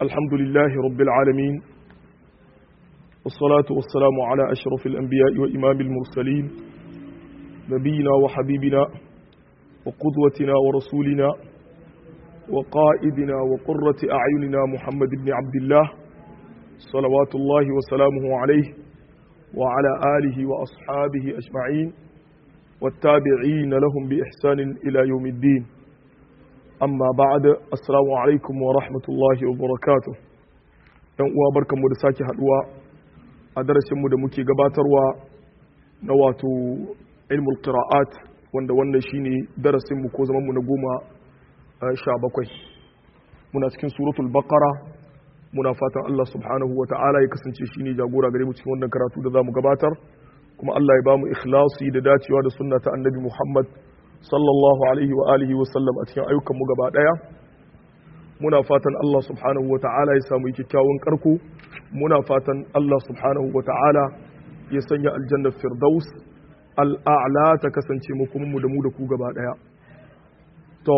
الحمد لله رب العالمين والصلاة والسلام على أشرف الأنبياء وإمام المرسلين نبينا وحبيبنا وقدوتنا ورسولنا وقائدنا وقرة أعيننا محمد بن عبد الله صلوات الله وسلامه عليه وعلى آله وأصحابه أجمعين والتابعين لهم بإحسان إلى يوم الدين amma ba'da assalamu alaikum wa rahmatullahi wa barakatuh dan uwa barkanmu da sake haduwa a darasin mu da muke gabatarwa na wato ilmul qira'at wanda wannan shine darasin mu ko zaman mu na goma sha bakwai muna cikin suratul baqara muna fatan Allah subhanahu wa ta'ala ya kasance shine jagora gare mu cikin wannan karatu da zamu gabatar kuma Allah ya bamu ikhlasi da dacewa da sunna ta annabi Muhammad sallallahu alaihi wa alihi wa sallam a cikin ayyukan mu gaba daya muna fatan Allah subhanahu wa ta'ala ya samu kyakkyawan karko muna fatan Allah subhanahu wa ta'ala ya sanya aljannar firdaus al'a'la ta kasance mu kuma mu da mu da ku gaba daya to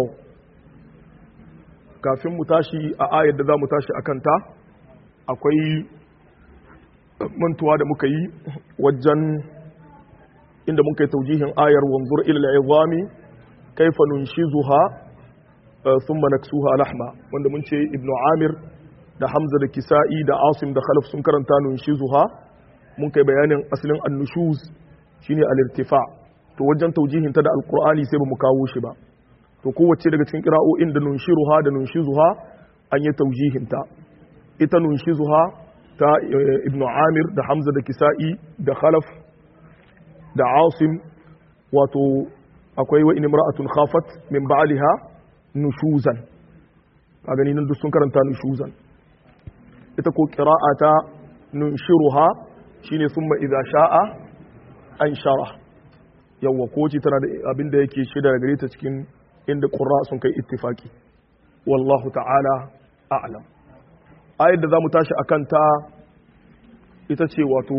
kafin mu tashi a ayar da za mu tashi akan ta akwai mantuwa da muka yi wajen inda muka yi taujihin ayar wanzur ila izami kaifa nunshizuha thumma naksuha lahma wanda mun ce ibnu amir da hamza da kisa'i da asim da khalaf sun karanta nunshizuha mun kai bayanin asalin annushuz shine al-irtifa to wajen taujihin ta da alqur'ani sai bamu kawo shi ba to kowace daga cikin qira'o'in da nunshiruha da nunshizuha an yi taujihin ta ita nunshizuha ta ibnu amir da hamza da kisa'i da khalaf da asim wato akwai wa imra'atun khafat min ba'liha nushuzan a gani nan duk sun karanta nushuzan ita ko qira'ata nunshiruha shine summa idza sha'a an shara yawa ko ce tana da abin da yake shida daga gare ta cikin inda qurra sun kai ittifaki wallahu ta'ala a'lam ayar da zamu tashi akan ta ita ce wato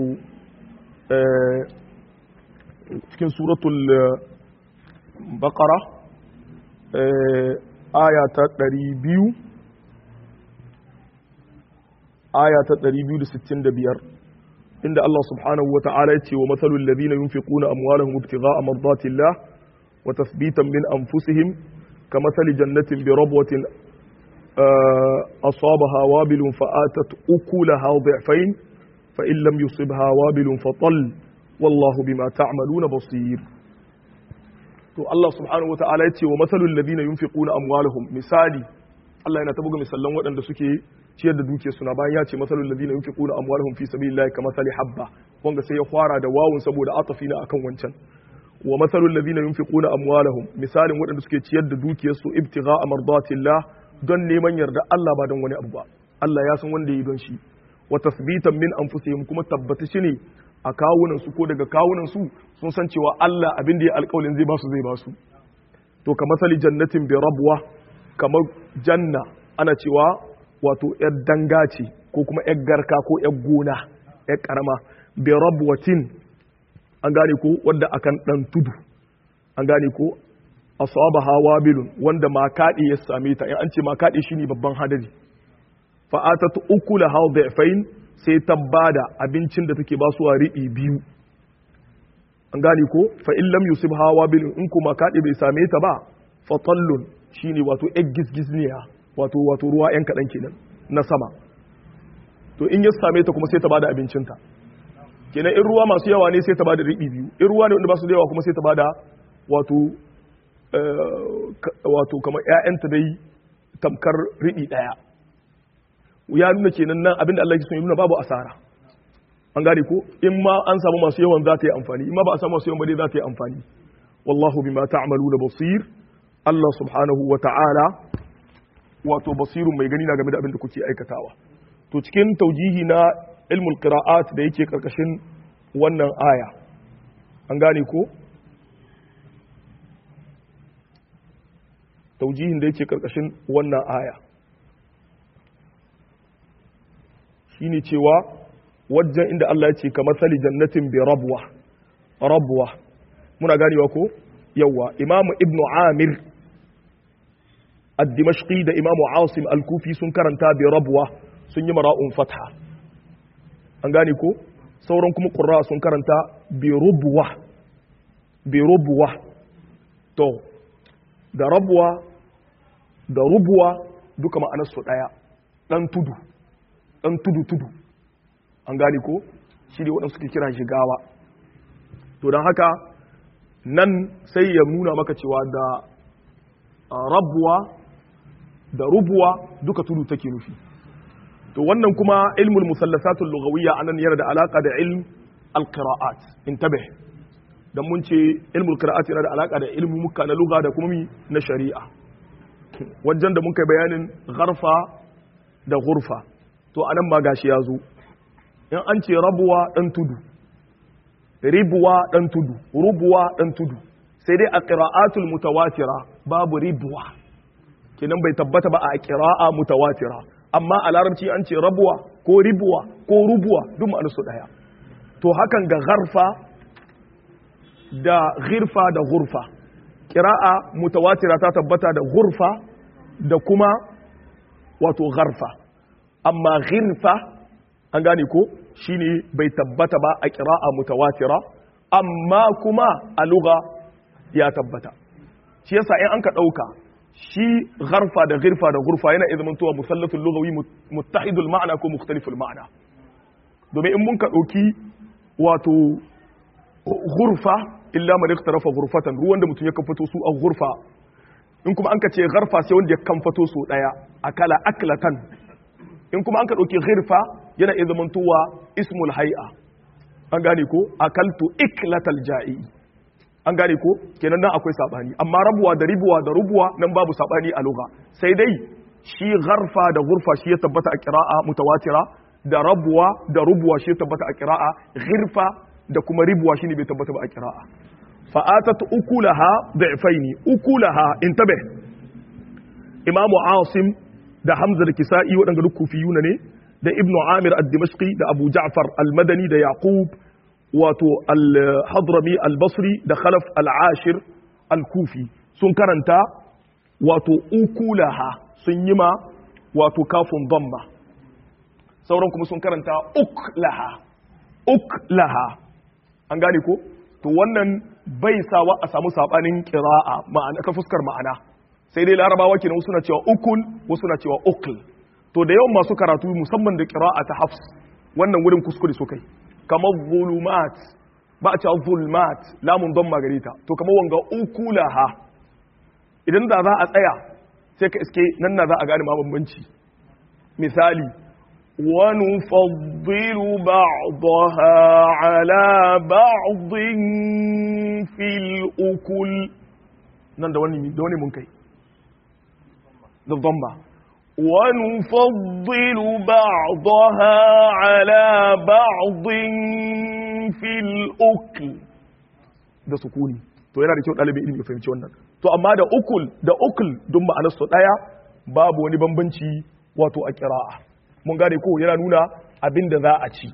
cikin suratul baqara aya ta 200 aya ta 265 inda Allah subhanahu wa ta'ala ya ce wa matsalul ladina yunfiquna amwalahum ibtigha'a mardatillah wa tathbitan min anfusihim kamathali jannatin bi rabwatin أصابها وابل فآتت أكلها ضعفين فإن لم يصبها وابل فطل والله بما تعملون بصير to Allah subhanahu wa ta'ala yace wa masalul ladina yunfiquna amwalahum misali Allah yana tabuga misallan waɗanda suke ciyar da duke suna bayan ya ce masalul ladina yunfiquna amwalahum fi sabilillahi kamathali habba wanda sai ya fara da wawun saboda atafi na akan wancan wa masalul ladina yunfiquna amwalahum misalin waɗanda suke ciyar da dukiyar su ibtigha'a mardatillah don neman yarda Allah ba don wani abu ba Allah ya san wanda yi don shi wa tasbitan min anfusihim kuma tabbata shi ne a kawunan su ko daga kawunan su sun san cewa Allah abin da ya alƙawalin zai basu zai basu to ka masali jannatin bi rabwa kamar janna ana cewa wato yar danga ce ko kuma yar garka ko yar gona yar karama bi rabwatin an gane ko wanda akan dan tudu an gane ko asabaha wabilun wanda makadi ya same ta in an ce makadi shine babban hadari fa atatu ukula hawdafain sai ta bada abincin da take basuwa riɓi biyu an gane ko fa in lam yusib hawa bil in kuma kaɗe bai same ta ba fa tallun shine wato egg gizgizniya wato wato ruwa yan kaɗan kenan na sama to in ya same ta kuma sai ta bada abincinta kenan in ruwa masu yawa ne sai ta bada riɓi biyu in ruwa ne wanda ba su da yawa kuma sai ta bada wato wato kamar ƴaƴanta dai tamkar riɓi ɗaya ya nuna kenan nan abinda Allah ya so ya nuna babu asara an gane ko in ma an samu masu yawan za ta yi amfani in ma ba a samu masu yawan ba dai za ta yi amfani wallahu bima ta'maluna basir Allah subhanahu wa ta'ala wato basirun mai gani na game da abin da kuke aikatawa to cikin taujihi na ilmul qira'at da yake karkashin wannan aya an gane ko taujihin da yake karkashin wannan aya shine cewa wajen inda Allah ya ce ka matsali jannatin bi rabwa rabwa muna ganewa ko yawa imamu ibnu amir ad-dimashqi da imamu asim al-kufi sun karanta bi rabwa sun yi mara'un fatha an gane ko sauran kuma qurra sun karanta bi rubwa bi rubwa to da rabwa da rubwa duka ma'anar su daya dan tudu dan tudu tudu an gane ko shi ne waɗansu suke kira shigawa to don haka nan sai ya nuna maka cewa da rabuwa da rubuwa duka tudu take nufi to wannan kuma ilmul musallasatul lughawiyya anan yana da alaka da ilm alqira'at intabih dan mun ce ilmul qira'at yana da alaka da ilmu muka na lugha da kuma mi na shari'a wajen da mun kai bayanin gharfa da ghurfa to anan ma gashi ya zo in an ce rabuwa dan tudu ribuwa dan tudu rubuwa dan tudu sai dai a qira'atul mutawatira babu ribuwa kenan bai tabbata ba a qira'a mutawatira amma a larabci an ce rabuwa ko ribuwa ko rubuwa duk ma'anar su daya to hakan ga gharfa da ghirfa da ghurfa qira'a mutawatira ta tabbata da ghurfa da kuma wato gharfa amma ghirfa an gane ko shine bai tabbata ba a qira'a mutawatira amma kuma a lugha ya tabbata shi yasa in an ka dauka shi gharfa da ghirfa da ghurfa yana iya zamantowa musallatul lughawi muttahidul ma'ana ko mukhtaliful ma'ana domin in mun ka dauki wato ghurfa illa man iktarafa ghurfatan ruwan da mutum ya kan fito su a ghurfa in kuma an ka ce gharfa sai wanda ya kan fito su daya akala aklatan in kuma an ka dauki ghirfa yana iya zamantowa ismul hay'a an gane ko akaltu iklatal ja'i an gane ko kenan nan akwai sabani amma rabuwa da ribuwa da rubuwa nan babu sabani a lugha sai dai shi gharfa da ghurfa shi ya tabbata a qira'a mutawatira da rabuwa da rubuwa shi ya tabbata a qira'a ghirfa da kuma ribuwa shine bai tabbata ba a qira'a fa atat ukulaha da'faini ukulaha intabih imamu asim da hamza da kisa'i waɗanda duk kufiyuna ne da ibnu amir ad-dimashqi da abu ja'far al-madani da yaqub wato al-hadrami al-basri da khalaf al-ashir al-kufi sun karanta wato ukulaha sun yi ma wato kafin damma sauran kuma sun karanta uklaha uklaha an gane ko to wannan bai sawa a samu sabanin qira'a ma'ana ta fuskar ma'ana sai dai larabawa kenan wasu na cewa ukul wasu na cewa ukl to da yawan masu karatu musamman da qira'a ta hafs wannan wurin kuskure su kai kamar zulumat ba a cewa zulmat lamun don magarita to kamar wanga ukulaha idan da za a tsaya sai ka iske nan na za a gane ma bambanci misali ونفضل بعضها على بعض في الأكل nan da wani da wani mun kai da dhamma wa nufaddilu ba'daha ala ba'din fil ukl da sukuni to yana da kyau dalibin ilimi ya fahimci wannan to amma da ukul da ukul duk ma'anar su daya babu wani bambanci wato a qira'a mun gane ko yana nuna abin da za a ci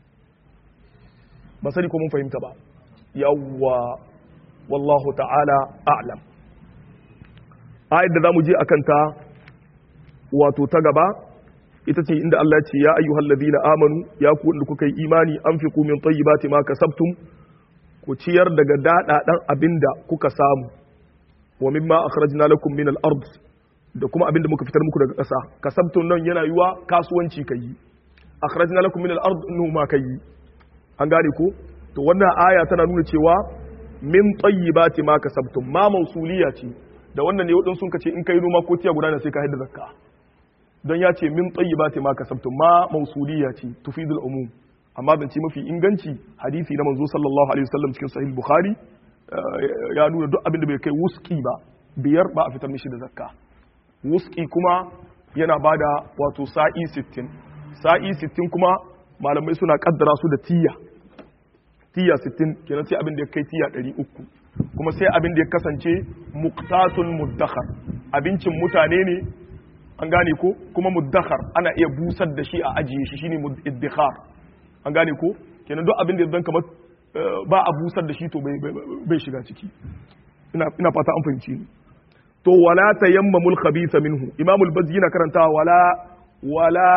ba sani ko mun fahimta ba yawwa wallahu ta'ala a'lam ayat da zamu je akan ta wato ta gaba ita ce inda Allah ya ce ya ayyuhal ladina amanu ya ku wanda kuka yi imani anfiqu min tayyibati ma kasabtum ku ciyar daga dada dan abinda kuka samu wa mimma akhrajna lakum min al-ard da kuma abinda muka fitar muku daga ƙasa kasabtum nan yana yiwa kasuwanci kai akhrajna lakum min al-ard numa kai an gane ko to wannan aya tana nuna cewa min tayyibati ma kasabtum ma mausuliya ce da wannan ne wadin sun kace in kai noma ko tiya guda ne sai ka haɗa zakka don ya ce min tayyibati ma kasabtum ma mausuliya ce tufidul umum amma zance mafi inganci hadisi na manzo sallallahu alaihi wasallam cikin sahih bukhari ya nuna duk abin da bai kai wuski ba biyar ba a fitar mishi da zakka wuski kuma yana bada wato sa'i 60 sa'i 60 kuma malamai suna kaddara su da tiya tiya 60 kenan sai abin da ya kai tiya 300 kuma sai abin da ya kasance muqtatun muddakhar abincin mutane ne an gane ko kuma muddakhar ana iya busar da shi a ajiye shi shine iddikhar an gane ko kenan duk abin da zan kamar ba a busar da shi to bai shiga ciki ina ina fata an fahimci ni to wala tayammamul khabitha minhu imamul bazzi yana karanta wala wala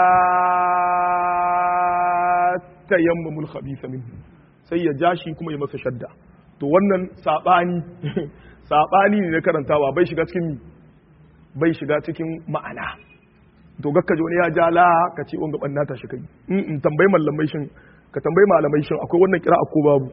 tayammamul khabitha minhu sai ya jashi kuma ya masa shadda to wannan sabani sabani ne na karantawa bai shiga cikin bai shiga cikin ma'ana to gakka wani ya ja la ka ce wanga banna ta shi kai in tambayi malamai shin ka tambayi malamai shin akwai wannan kira ko babu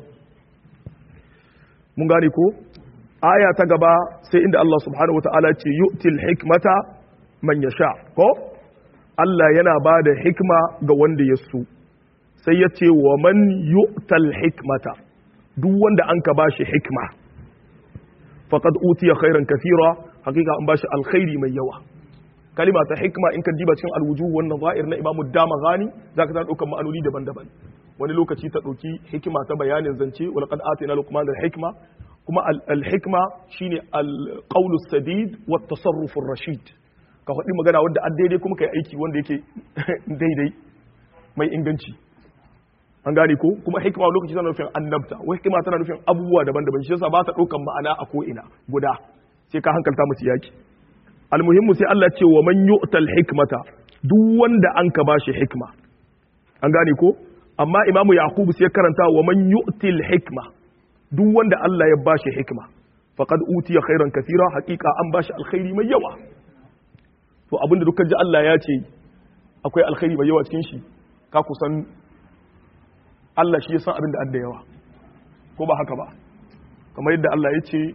mun gane ko aya ta gaba sai inda Allah subhanahu wataala ce yu'til hikmata man yasha ko Allah yana ba da hikma ga wanda ya so sai ya ce wa man yu'tal hikmata duk wanda an ka bashi hikma faqad utiya khairan kathira hakika an bashi alkhairi mai yawa kalima ta hikma in ka diba cikin alwujuh wannan zahir na imamu dama gani zaka ta daukan ma'anoni daban-daban wani lokaci ta dauki hikima ta bayanin zance wal qad atina luqman al hikma kuma al hikma shine al qawl sadid wa tasarruf ar rashid ka faɗi magana wanda an daidai kuma kai aiki wanda yake daidai mai inganci an gane ko kuma hikima lokaci tana nufin annabta wai hikima tana nufin abubuwa daban-daban shi yasa ba ta daukan ma'ana a ko ina guda sai ka hankalta musu yaki almuhimmu sai Allah ce wa man yu'tal hikmata duk wanda an ka bashi hikma an gane ko amma imamu yaqubu sai karanta wa man yu'til hikma duk wanda Allah ya bashi hikma faqad utiya khairan kathira haqiqa an bashi alkhairi mai yawa to abinda dukkan ji Allah ya ce akwai alkhairi mai yawa cikin shi ka kusan Allah shi ya san abin da an da yawa ko ba haka ba kamar yadda Allah ya ce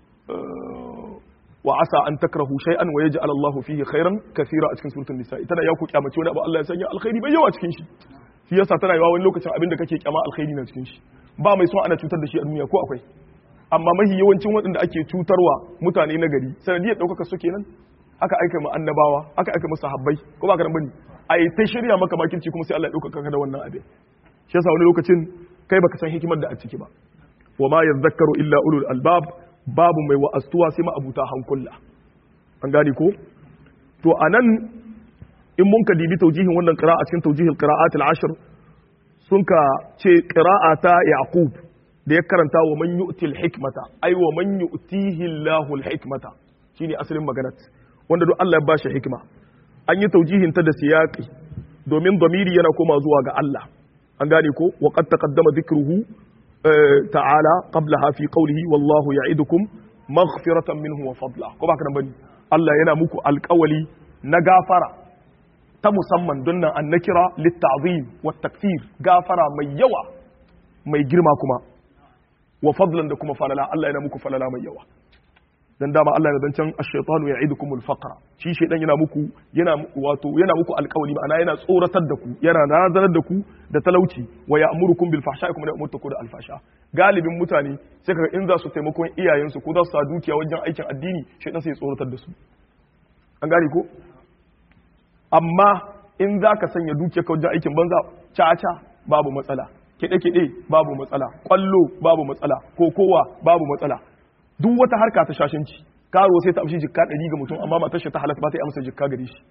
wa asa an takrahu shay'an wa yaj'al Allahu fihi khairan kathira a cikin suratul nisa tana ya ku kyamace wani abu Allah ya sanya alkhairi bai yawa cikin shi shi yasa tana yawa wani lokacin abin da kake kyama alkhairi na cikin shi ba mai son ana cutar da shi a duniya ko akwai amma mahi yawancin waɗanda ake cutarwa mutane na gari sanadiyar ɗaukaka su kenan aka aika mu annabawa aka aika mu sahabbai ko ba ka bane a yi ta shirya maka makirci kuma sai Allah ya ɗaukaka ka da wannan abin shi yasa wani lokacin kai baka san hikimar da a ciki ba wa ma yadhakkaru illa ulul albab babu mai wa'astuwa sai ma'abuta hankula an gane ko to anan in mun ka dibi taujihin wannan qira'a cikin taujihil qira'at al-ashr sun ka ce qira'a ta yaqub da ya karanta wa man yu'til hikmata ai wa man yu'tihi Allahu al-hikmata shine asalin maganar wanda duk Allah ya bashi hikima an yi taujihin ta da siyaqi domin damiri yana koma zuwa ga Allah an gane ko wa qad taqaddama dhikruhu تعالى قبلها في قوله والله يعدكم مغفرة منه وفضلا ko ba ka nan bane Allah yana muku alƙawali na gafara ta musamman don nan an nakira litta'zim wa takfir gafara mai yawa mai girma kuma wa fadlan da kuma falala Allah yana muku falala mai yawa dan dama Allah yana zancan ash-shaytanu ya'idukumul faqra shi shaydan yana muku yana wato yana muku alƙawari ma'ana yana tsoratar da ku yana nazarar da ku da talauci wa ya'murukum bil fahsha'i kuma da umurta ku da alfasha galibin mutane sai kaga in za su taimakon iyayensu ko za su sa dukiya wajen aikin addini shaydan sai ya tsoratar da su an gane ko amma in za ka sanya dukiya ka wajen aikin banza caca babu matsala kiɗe-kiɗe babu matsala ƙwallo babu matsala kokowa babu matsala duk wata harka ta shashanci karo sai ta amshi jikka ɗari ga mutum amma matar shi ta halatta ba ta yi amsa jikka gare shi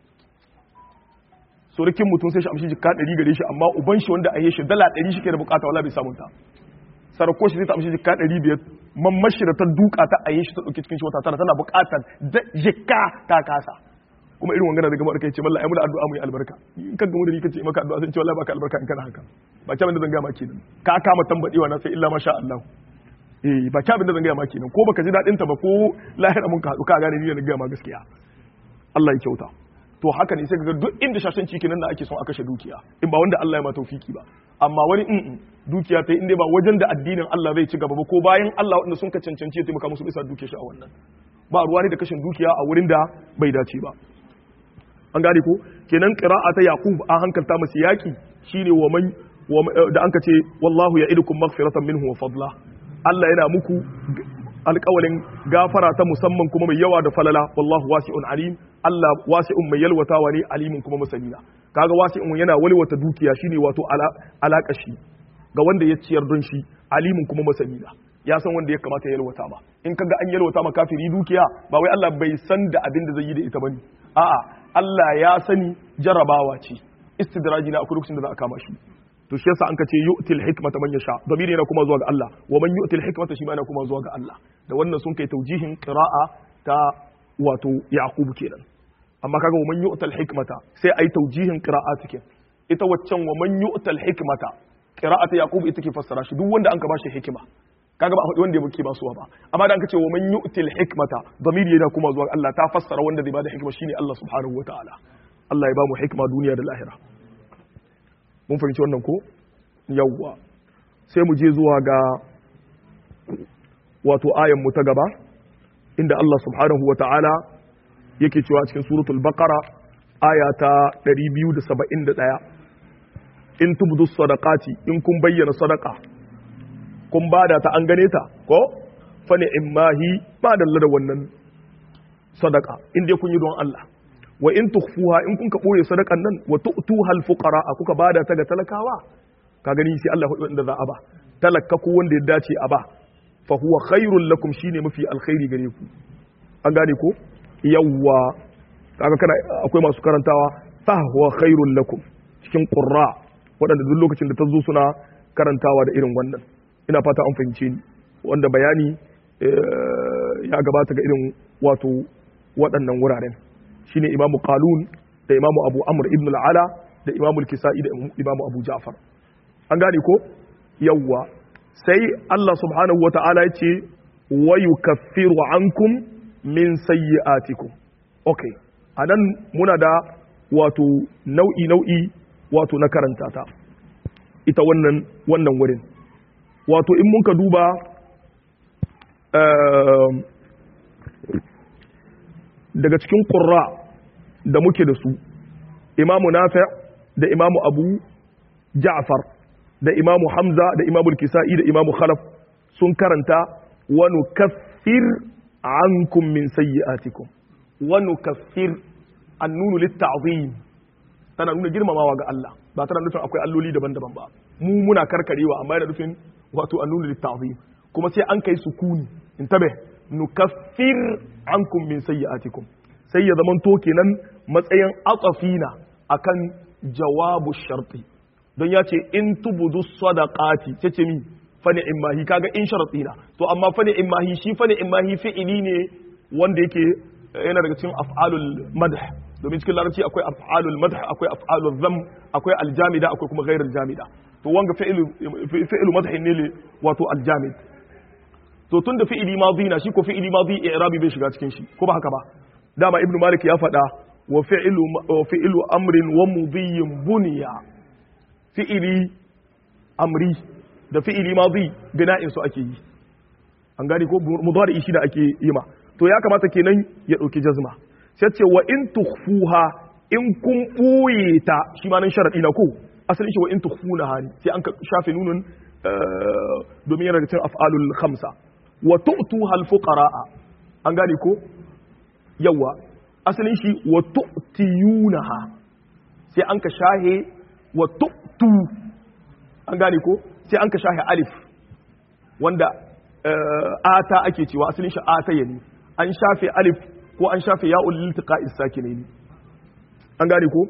surukin mutum sai shi amshi jikka ɗari gare shi amma uban shi wanda a yi shi dala ɗari shi ke da bukata wala bai samun ta sarko shi sai ta amshi jikka ɗari biyar mammashi da ta duka ta a yi shi ta ɗauki cikin shi wata tana tana bukatar jikka ta kasa kuma irin wangana daga barka yace wallahi mu da addu'a mu yi albarka in kan gamu da ni kace maka addu'a sai ce wallahi baka albarka in kana haka ba ta da zan ga ma kenan ka kama tambadewa na sai illa masha Allah eh ba ta da zan ga ma kenan ko baka ji dadin ta ba ko lahira mun ka hadu ka gane ni da ga ma gaskiya Allah ya kyauta to haka ne sai ga duk inda shashanci kenan da ake son a kashe dukiya in ba wanda Allah ya ma tawfiki ba amma wani in dukiya ta inda ba wajen da addinin Allah zai ci gaba ba ko bayan Allah wanda sun ka cancanci ya taimaka musu bisa dukiya shi a wannan ba ruwa ne da kashin dukiya a wurin da bai dace ba an gane ko kenan qira'a ta yaqub an hankalta masa yaki shine wa man da anka ce wallahu ya'idukum maghfiratan minhu wa fadla Allah yana muku alƙawalin gafara ta musamman kuma mai yawa da falala wallahu wasi'un alim Allah wasi'un mai yalwatawa ne alimin kuma masaniya kaga wasi'un yana walwata dukiya shine wato alaka shi ga wanda ya ciyar don shi alimin kuma masaniya ya san wanda ya kamata ya yalwata ba in kaga an yalwata ma kafiri dukiya ba wai Allah bai san da abin da zai yi da ita bane a'a Allah ya sani jarabawa ce istidraji na akwai lokacin da za a kama shi to shi yasa an ka ce yu'til hikmata man yasha damiri yana kuma zuwa ga Allah wa man yu'til hikmata shi ma yana kuma zuwa ga Allah da wannan sun kai taujihin qira'a ta wato yaqub kenan amma kaga wa man yu'tal hikmata sai ai taujihin qira'atikin ita waccan wa man yu'tal hikmata qira'atu yaqub ita ke fassara shi duk wanda an ka bashi hikima kaga ba wanda yake ba suwa ba amma da an ka ce wa man yu'til hikmata damiri yana kuma zuwa Allah ta fassara wanda zai bada hikima shine Allah subhanahu wataala Allah ya ba mu hikma duniya da lahira mun fahimci wannan ko yawwa sai mu je zuwa ga wato ayan mu ta gaba inda Allah subhanahu wataala yake cewa cikin suratul baqara aya ta 271 in tubdu sadaqati in kun bayyana sadaqa kun bada ta an gane ta ko fa ni'mahi ba dalla da wannan sadaqa in dai kun yi don Allah wa in tukhfuha in kun ka boye sadakan nan wa tu'tuha al-fuqara kuka bada ta ga talakawa ka gani sai Allah hudu inda za a ba talaka ko wanda ya dace a ba fa huwa khairul lakum shine mafi alkhairi gare ku an gane ko yawwa kaga kana akwai masu karantawa fa huwa khairul lakum cikin qurra waɗanda duk lokacin da ta zo suna karantawa da irin wannan ina fata an fahimce ni wanda bayani ya gabata ga irin wato waɗannan wuraren shine imamu qalun da imamu abu amr ibn al-ala da imamu al-kisa'i da imamu abu ja'far an gane ko yawwa sai Allah subhanahu wa ta'ala ya ce wa yukaffiru ankum min sayyi'atikum okay anan muna da wato nau'i nau'i wato na karanta ta ita wannan wannan wurin wato in mun ka duba daga cikin ƙurra da muke da su imamu nafi' da imamu abu ja'far da imamu hamza da imamu kisa'i da imamu khalaf sun karanta wa nukaffir ankum min sayyi'atikum wa nukaffir annunu litta'zim tana nuna girmamawa ga Allah ba tana nufin akwai alloli daban-daban ba mu muna karkarewa amma yana nufin wato annunu litta'zim kuma sai an kai sukuni in tabe nukaffir ankum min sayyi'atikum sai ya zaman to kenan matsayin atsafina akan jawabu sharti don ya ce in tubudu sadaqati ce ce mi fani imahi kaga in sharti na to amma fani imahi shi fani imahi fi'ili ne wanda yake yana daga cikin af'alul madh domin cikin larabci akwai af'alul madh akwai af'alul zam akwai aljamida akwai kuma ghairul jamida to wanga fi'ilu fi'ilu madh ne wato aljamid to tun da fi'ili madhi na shi ko fi'ili madhi i'rabi bai shiga cikin shi ko ba haka ba dama ibnu malik ya faɗa wa fi'lu wa fi'lu amrin wa mudhiyin buniya fi'ili amri da fi'ili madhi bina'in su ake yi an gani ko mudari shi da ake yi ma to ya kamata kenan ya dauki jazma sai ce wa in tukhfuha in kun boye ta shi ma nan sharadi na ko asalin shi wa in tukhfuna hani sai an shafe nunun domin yana da cikin af'alul khamsa wa tu'tuha al-fuqara'a an gane ko yawa asalin shi wa tu'tiyunaha sai an ka shahe wa tu'tu an gane ko sai an ka shahe alif wanda ata ake cewa asalin shi ata yani an shafe alif ko an shafe ya'ul liltiqa'i sakinaini an gane ko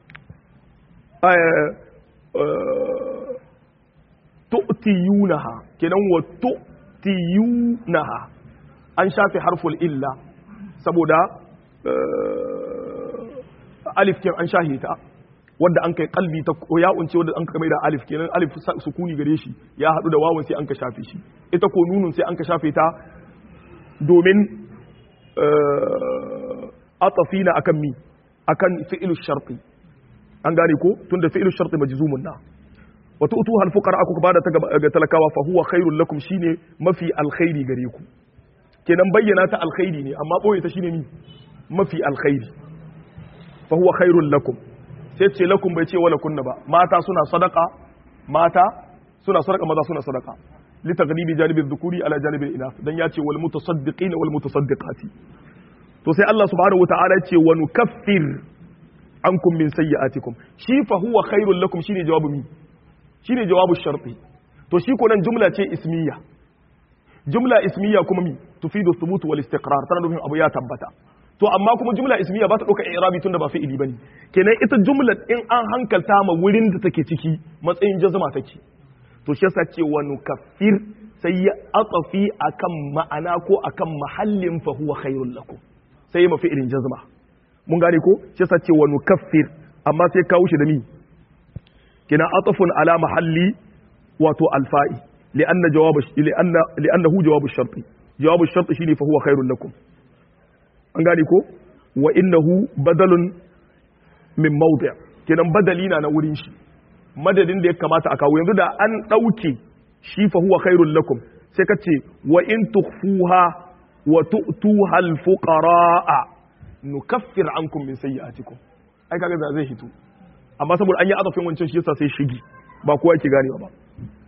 tu'tiyunaha kenan wa tu tiyunaha an shafe harful illa saboda alif kin an shahe ta wanda an kai kalbi ta ya unce wanda an ka mai da alif kenan alif sukuni gare shi ya hadu da wawan sai an ka shafe shi ita ko nunun sai an ka shafe ta domin atafina akan mi akan fi'lu sharti an gane ko tunda fi'lu sharti majzumun na wata utuha alfuqara aku bada ta ga talakawa fa huwa khairul lakum shine mafi alkhairi gare ku kenan bayyana ta alkhairi ne amma boye ta shine ni mafi alkhairi fa huwa khairul lakum sai ce lakum bai ce wala kunna ba mata suna sadaka mata suna sadaka maza suna sadaka li taghlibi janibi dhukuri ala janibi inath dan ya ce wal mutasaddiqin wal mutasaddiqati to sai Allah subhanahu wataala ya ce wa nukaffir ankum min sayyi'atikum shi fa huwa khairul lakum shine jawabu mi shine jawabu sharti to shi ko nan jumla ce ismiya jumla ismiya kuma mi tufidu thubut wal istiqrar tana nufin abu ya tabbata to amma kuma jumla ismiya ba ta dauka i'rabi tunda ba fi'ili bane kenan ita jumla in an hankalta ma wurin da take ciki matsayin jazma take to shi yasa ce wa nukaffir sai ya atafi akan ma'ana ko akan mahallin fa huwa khairul lakum sai ya mafi irin jazma mun gane ko shi yasa ce wa nukaffir amma sai kawo shi da mi kina atafun ala mahalli wato alfa'i li'anna jawab li'anna li'annahu jawab ash-shart jawab ash-shart shine fa huwa khairul lakum an gane ko wa innahu badalun min mawdi' kenan badali na na wurin shi madadin da ya kamata a kawo yanzu da an dauke shi fa huwa khairul lakum sai ka ce wa in tukhfuha wa tu'tuha al-fuqara'a nukaffir ankum min sayyi'atikum ai kaga da zai hito amma saboda an yi azafin wancan shi yasa sai shigi ba kowa yake ganewa ba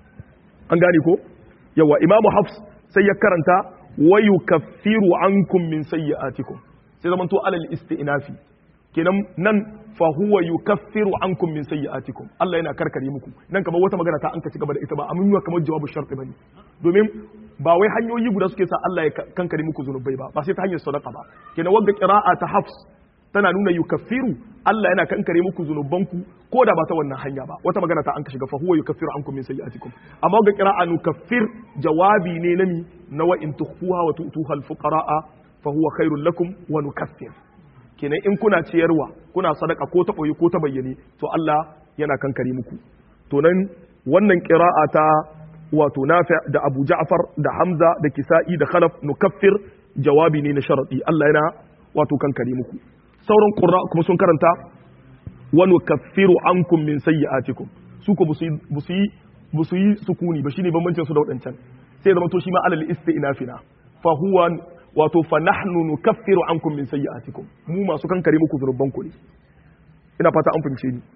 an gane ko yawa imamu hafs sai ya karanta wa yukaffiru ankum min sayyi'atikum sai zaman to alal isti'nafi kenan nan fa huwa yukaffiru ankum min sayyi'atikum Allah yana karkare muku nan kamar wata magana ta an ka ci gaba da ita ba amma kamar jawabu sharti bane domin ba wai hanyoyi guda suke sa Allah ya kankare muku zunubai ba ba sai ta hanyar sadaqa ba kenan wanda qira'a ta hafs tana nuna yukaffiru Allah yana kankare muku zunubanku ko da ba ta wannan hanya ba wata magana ta an ka shiga fa huwa yukaffiru ankum min sayyi'atikum amma ga qira'a nukaffir jawabi ne nami na wa in tukhfuha wa tu'tuha al-fuqara'a fa huwa khairul lakum wa nukaffir kenan in kuna ciyarwa kuna sadaka ko ta boye ko ta bayyane to Allah yana kankare muku to nan wannan qira'a ta wato Nafi' da Abu Ja'far da Hamza da Kisa'i da Khalaf nukaffir jawabi ne na sharadi Allah yana wato kankare muku sauran ƙura kuma sun karanta wani kafiru an min sayyi'atikum su ko busu yi busu yi sukuni ba shine bambancin su da wadancan sai zama to shi ma alal isti'nafina fa huwa wato fa nahnu nukaffiru ankum min sayyi'atikum mu masu kankare muku zunuban ku ne ina fata an fahimce ni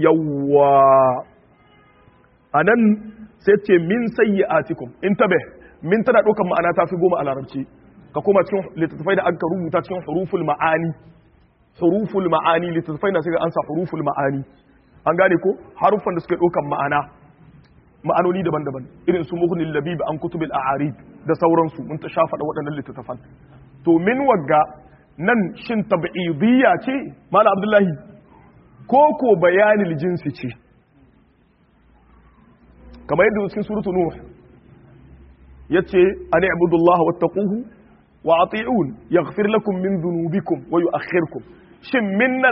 yawwa anan sai ce min sayyi'atikum in tabe min tana ɗaukar ma'ana ta fi goma a larabci ka koma cikin littattafai da aka rubuta cikin huruful ma'ani huruful ma'ani littattafai na suka ansa huruful ma'ani an gane ko haruffan da suke ɗaukan ma'ana ma'anoni daban-daban irin su muhnil labib an kutubil a'arib da sauransu mun ta shafa da waɗannan littattafan to min wagga nan shin tab'idiyya ce mala abdullahi ko ko bayanil jinsi ce kamar yadda cikin suratu nuh yace an i'budullaha wattaquhu wa ati'un yaghfir lakum min dhunubikum wa yu'akhkhirkum shin minnan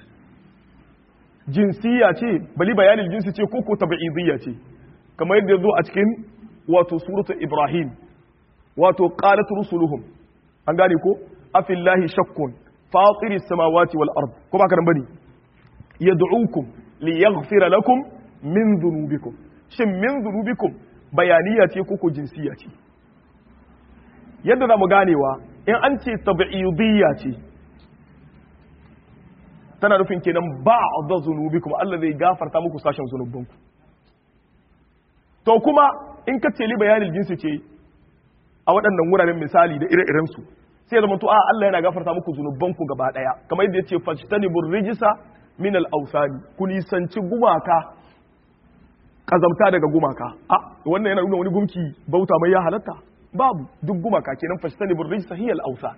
jinsiya ce bali bayanin jinsi ce ko ko tab'idiyya ce kamar yadda yazo a cikin wato suratu ibrahim wato qalat rusuluhum an gane ko afillahi shakkun fatiri samawati wal ard ko ba karan bane yad'ukum liyaghfira lakum min dhunubikum shin min dhunubikum bayaniya ce ko ko jinsiya ce yadda za mu ganewa in an ce tab'idiyya ce tana nufin kenan ba da zunubi kuma Allah zai gafarta muku sashen zunubanku to kuma in ka ce li bayanin jinsi ce a waɗannan wuraren misali da ire-iren su sai zama to a Allah yana gafarta muku zunubanku gaba daya kamar yadda yace fajtanibur rijsa min al-awsani ku nisanci gumaka kazamta daga gumaka a wannan yana nuna wani gumki bauta mai ya halatta babu duk gumaka kenan fashtani burrij sahiyal awsan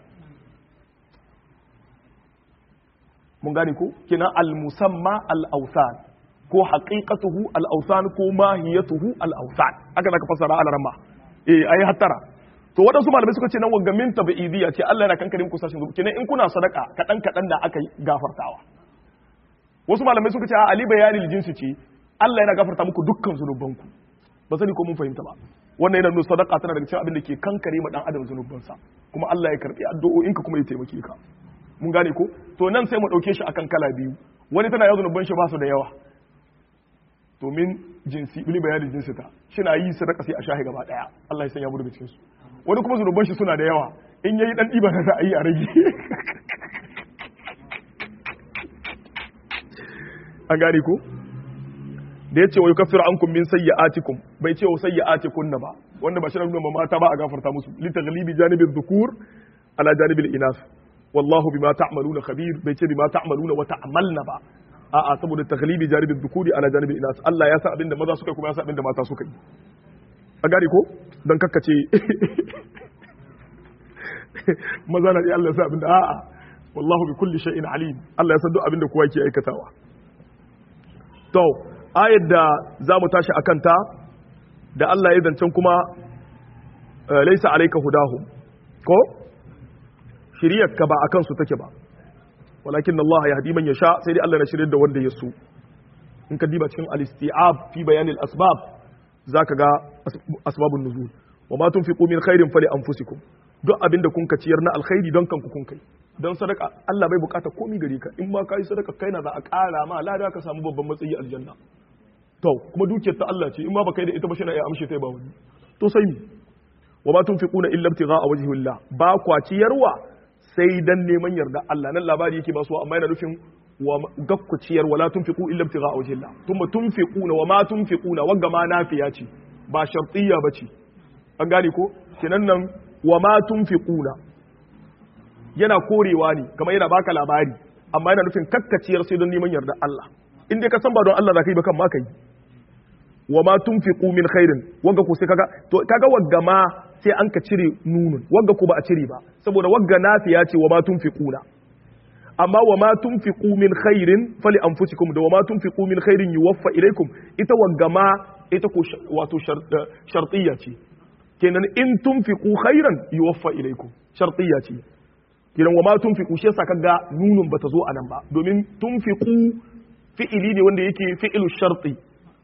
mun gane ko kenan al musamma al awsan ko haqiqatuhu al awsan ko mahiyatuhu al awsan aka zaka fasara al ramma eh ayi hattara to wadansu malamai suka ce nan wanga min tabi'idiyya ce Allah yana kankarin ku sashin zuwa kenan in kuna sadaka kadan kadan da aka gafartawa wasu malamai suka ce a ali bayanil jinsi ce Allah yana gafarta muku dukkan zunubanku ba sani ko mun fahimta ba wannan yana nuna sadaka tana daga cikin abin da ke kankare ma dan adam zunubansa kuma Allah ya karbi addu'o'inka kuma ya taimake ka mun gane ko to nan sai mu dauke shi akan kala biyu wani tana yawan zunuban shi ba su da yawa domin jinsi bili bayanin jinsi ta shi na yi sadaka sai a shahi gaba daya Allah ya sanya mu daga cikin su wani kuma zunuban shi suna da yawa in yayi dan diba na a yi a rage an gane ko da ya ce wa yukaffiru ankum min sayyi'atikum bai ce wa sayyi'atikunna ba wanda ba shi nuna mata ba a gafarta musu li taghlibi janibi dhukur ala janibi al-inas wallahu bima ta'maluna khabir bai ce bima ta'maluna wa ta'malna ba a'a saboda taghlibi janibi dhukuri ala janibi al-inas Allah ya sa abinda maza suka kuma ya sa abinda mata suka yi a gane ko dan kakkace maza na iya Allah ya sa abinda a'a wallahu bi kulli shay'in alim Allah ya san duk abinda kowa yake aikatawa to ayar da za mu tashi a kanta da Allah ya zancen kuma laisa alaika hudahu ko shiriyar ka ba akan su take ba walakin Allah ya hadi man yasha sai dai Allah na shirye da wanda ya so in ka diba cikin al-isti'ab fi bayan al-asbab zaka ga asbabun nuzul wa ma tunfiqu min khairin fali anfusikum duk abinda kun ka ciyar na alkhairi don kanku kun kai don sadaka Allah bai bukata komai gare ka in ma kai sadaka kai na za a kara ma lada ka samu babban matsayi aljanna to kuma dukiyar ta Allah ce in ma baka yi da ita ba shi na ya amshe ta ba wani to sai mi wa ma tunfiquna illa ibtigha'a wajhillah ba kwa ciyarwa sai dan neman yarda Allah nan labari yake ba su amma yana nufin wa gakku ciyar wala tunfiqu illa ibtigha'a wajhillah thumma tunfiquna wa ma tunfiquna wagga ma nafiya ce ba shartiyya bace an gane ko kenan nan wa ma tunfiquna yana korewa ne kamar yana baka labari amma yana nufin kakkaciyar sai don neman yarda Allah in dai ka san ba don Allah za ka yi ba kan ma kai wa ma tunfiqu min khairin wagga ko sai kaga to kaga wagga ma sai an ka cire nunun wagga ko ba a cire ba saboda wagga nafiya ce wa ma tunfiquna amma wa ma tunfiqu min khairin fali anfusikum da wa ma tunfiqu min khairin yuwaffa ilaikum ita wagga ma ita ko wato shartiyya ce kenan in tunfiqu khairan yuwaffa ilaikum shartiyya ce kenan wa ma tunfiqu shi yasa kaga nunun bata zo anan ba domin tunfiqu fi'ili ne wanda yake fi'ilu sharti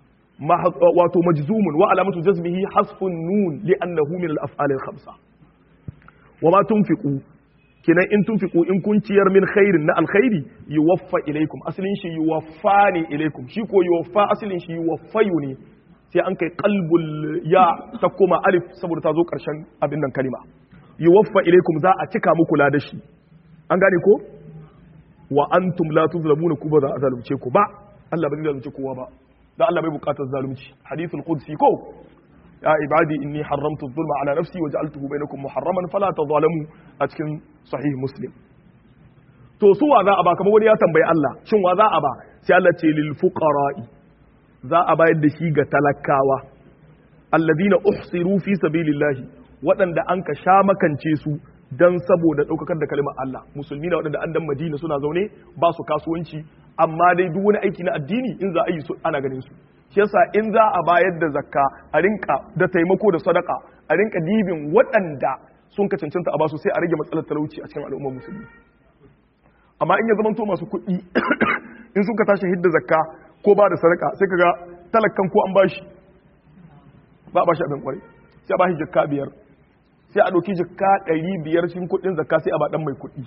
wato majzumun wa alamatu jazmihi hasfun nun li'annahu min al-af'al al-khamsa wa ma tunfiqu kenan in tunfiqu in kun ciyar min khairin na alkhairi yuwaffa ilaikum asalin shi yuwaffa ne ilaikum shi ko yuwaffa asalin shi yuwaffayu ne sai an kai qalbul ya ta koma alif saboda ta zo karshen abin nan kalima yuwaffa ilaikum za a cika muku ladashi an gane ko wa antum la tuzlamuna ku ba za a zalunce ku ba Allah ba zai zalunce kowa ba da Allah bai bukatar zalunci hadithul qudsi ko ya ibadi inni haramtu dhulma ala nafsi wa ja'altuhu bainakum muharraman fala tadhalamu a cikin sahih muslim to su wa za a ba kamar wani ya tambayi Allah shin wa za a ba sai Allah ce lil fuqara'i za a bayar da shi ga talakawa alladhina uhsiru fi sabilillahi waɗanda an ka sha makance su dan saboda ɗaukakar da kalimar Allah musulmi na waɗanda an dan Madina suna zaune ba su kasuwanci amma dai duk wani aiki na addini in za a yi su ana ganin su shi yasa in za a bayar da zakka a rinka da taimako da sadaka a rinka dibin waɗanda sun ka cancanta a basu sai a rage matsalar talauci a cikin al'ummar musulmi amma in ya zamanto masu kuɗi in sun ka tashi hidda zakka ko ba da sadaka sai kaga talakkan ko an bashi ba a bashi abin kwarai sai a bashi jakka biyar sai a ɗauki jikka ɗari biyar shi kuɗin zakka sai a ba ɗan mai kuɗi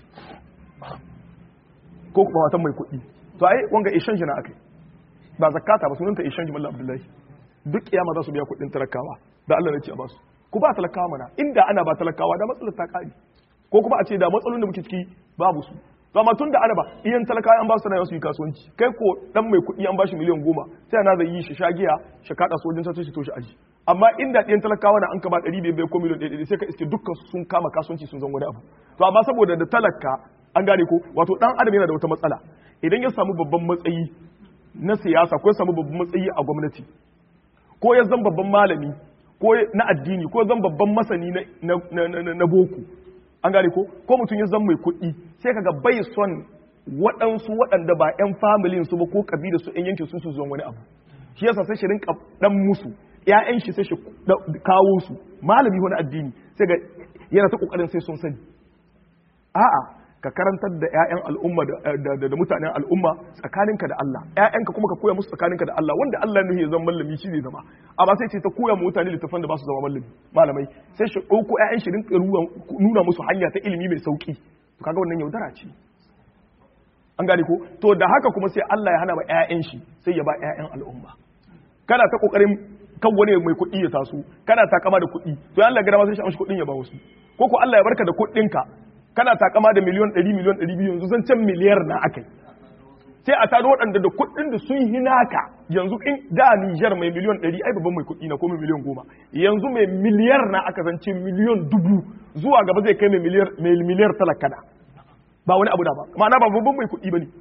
ko kuma matan mai kuɗi to ai wanga ishan shi na akai ba zakata ba sunanta ishan shi mallam abdullahi duk kiyama za su biya kuɗin talakawa da Allah ne ce a basu ku ba talakawa mana inda ana ba talakawa da matsalar ta kare ko kuma a ce da matsalolin da muke ciki babu su to amma tun da ana ba iyan talakawa an ba su sana'a su yi kasuwanci kai ko dan mai kuɗi an ba shi miliyan goma sai ana zai yi shi shagiya shi kaɗa sojin sai shi to shi aji amma inda ɗiyan talakawa na an ka ba ɗari biyar ko miliyan ɗaya sai ka iske dukkan sun kama kasuwanci sun zan wani abu to amma saboda da talaka an gane ko wato ɗan adam yana da wata matsala idan ya samu babban matsayi na siyasa ko ya samu babban matsayi a gwamnati ko ya zan babban malami ko na addini ko zan babban masani na boko an gane ko ko mutum ya zan mai kuɗi sai kaga bai son waɗansu waɗanda ba 'yan familin su ba ko kabila su 'yan yankin su su zuwan wani abu shi yasa sai shi rinka dan musu ƴaƴan shi sai shi kawo su malami wani addini sai ga yana ta kokarin sai sun sani a'a ka karantar da ƴaƴan al'umma da mutanen al'umma tsakaninka da Allah ƴaƴanka kuma ka koya musu tsakaninka da Allah wanda Allah ne ya zama mallami shi zai zama amma sai ce ta koya mu mutane littafan da ba su zama mallami malamai sai shi ɗauko ƴaƴan shi rinka nuna musu hanya ta ilimi mai sauki to kaga wannan yaudara ce an gane ko to da haka kuma sai Allah ya hana ba ƴaƴan shi sai ya ba ƴaƴan al'umma kana ta kokarin kan wani mai kuɗi ya taso kana takama da kuɗi to Allah ga dama sai shi amshi kuɗin ya ba wasu ko ko Allah ya barka da kuɗinka kana takama da miliyon 100 miliyon 200 yanzu zan can miliyar na akai sai a taro waɗanda da kuɗin da sun yi naka yanzu in da Niger mai miliyon 100 ai babban mai kuɗi na ko mai miliyon 10 yanzu mai miliyar na aka zance miliyon dubu zuwa gaba zai kai mai miliyar mai miliyar talakana ba wani abu da ba ma'ana ba babban mai kuɗi bane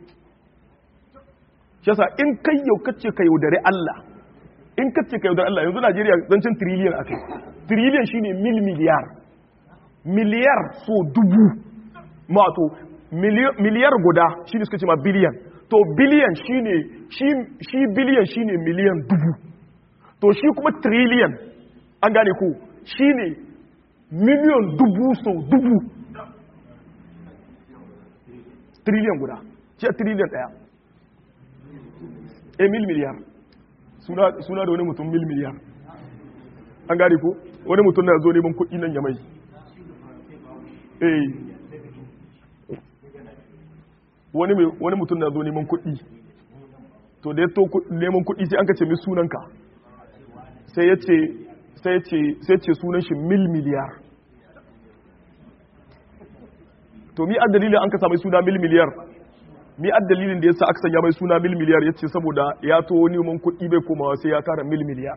shi yasa in kai yau kace ka yaudare Allah in kace ka yaudare Allah yanzu Najeriya zancen trillion akai trillion shine mil miliyar miliyar so dubu mato miliyar guda shi ne suka ce ma biliyan to biliyan shi ne shi biliyan shi ne miliyan dubu to shi kuma trillion an gane ko shi ne miliyan dubu so dubu trillion guda ce trillion daya e mil miliyar suna da wani mutum mil miliyar an gane ko wani mutum na zo neman kuɗi nan ya mai eh wani mutum na zo neman kuɗi to da ya to neman kuɗi sai an ka ce mi sunanka sai ya ce sai ce sunan shi mil miliyar to mi ad dalilin an ka samu suna mil miliyar mi ad dalilin da yasa aka sanya mai suna mil miliyar yace saboda ya to neman kuɗi bai komawa sai ya tara mil miliyar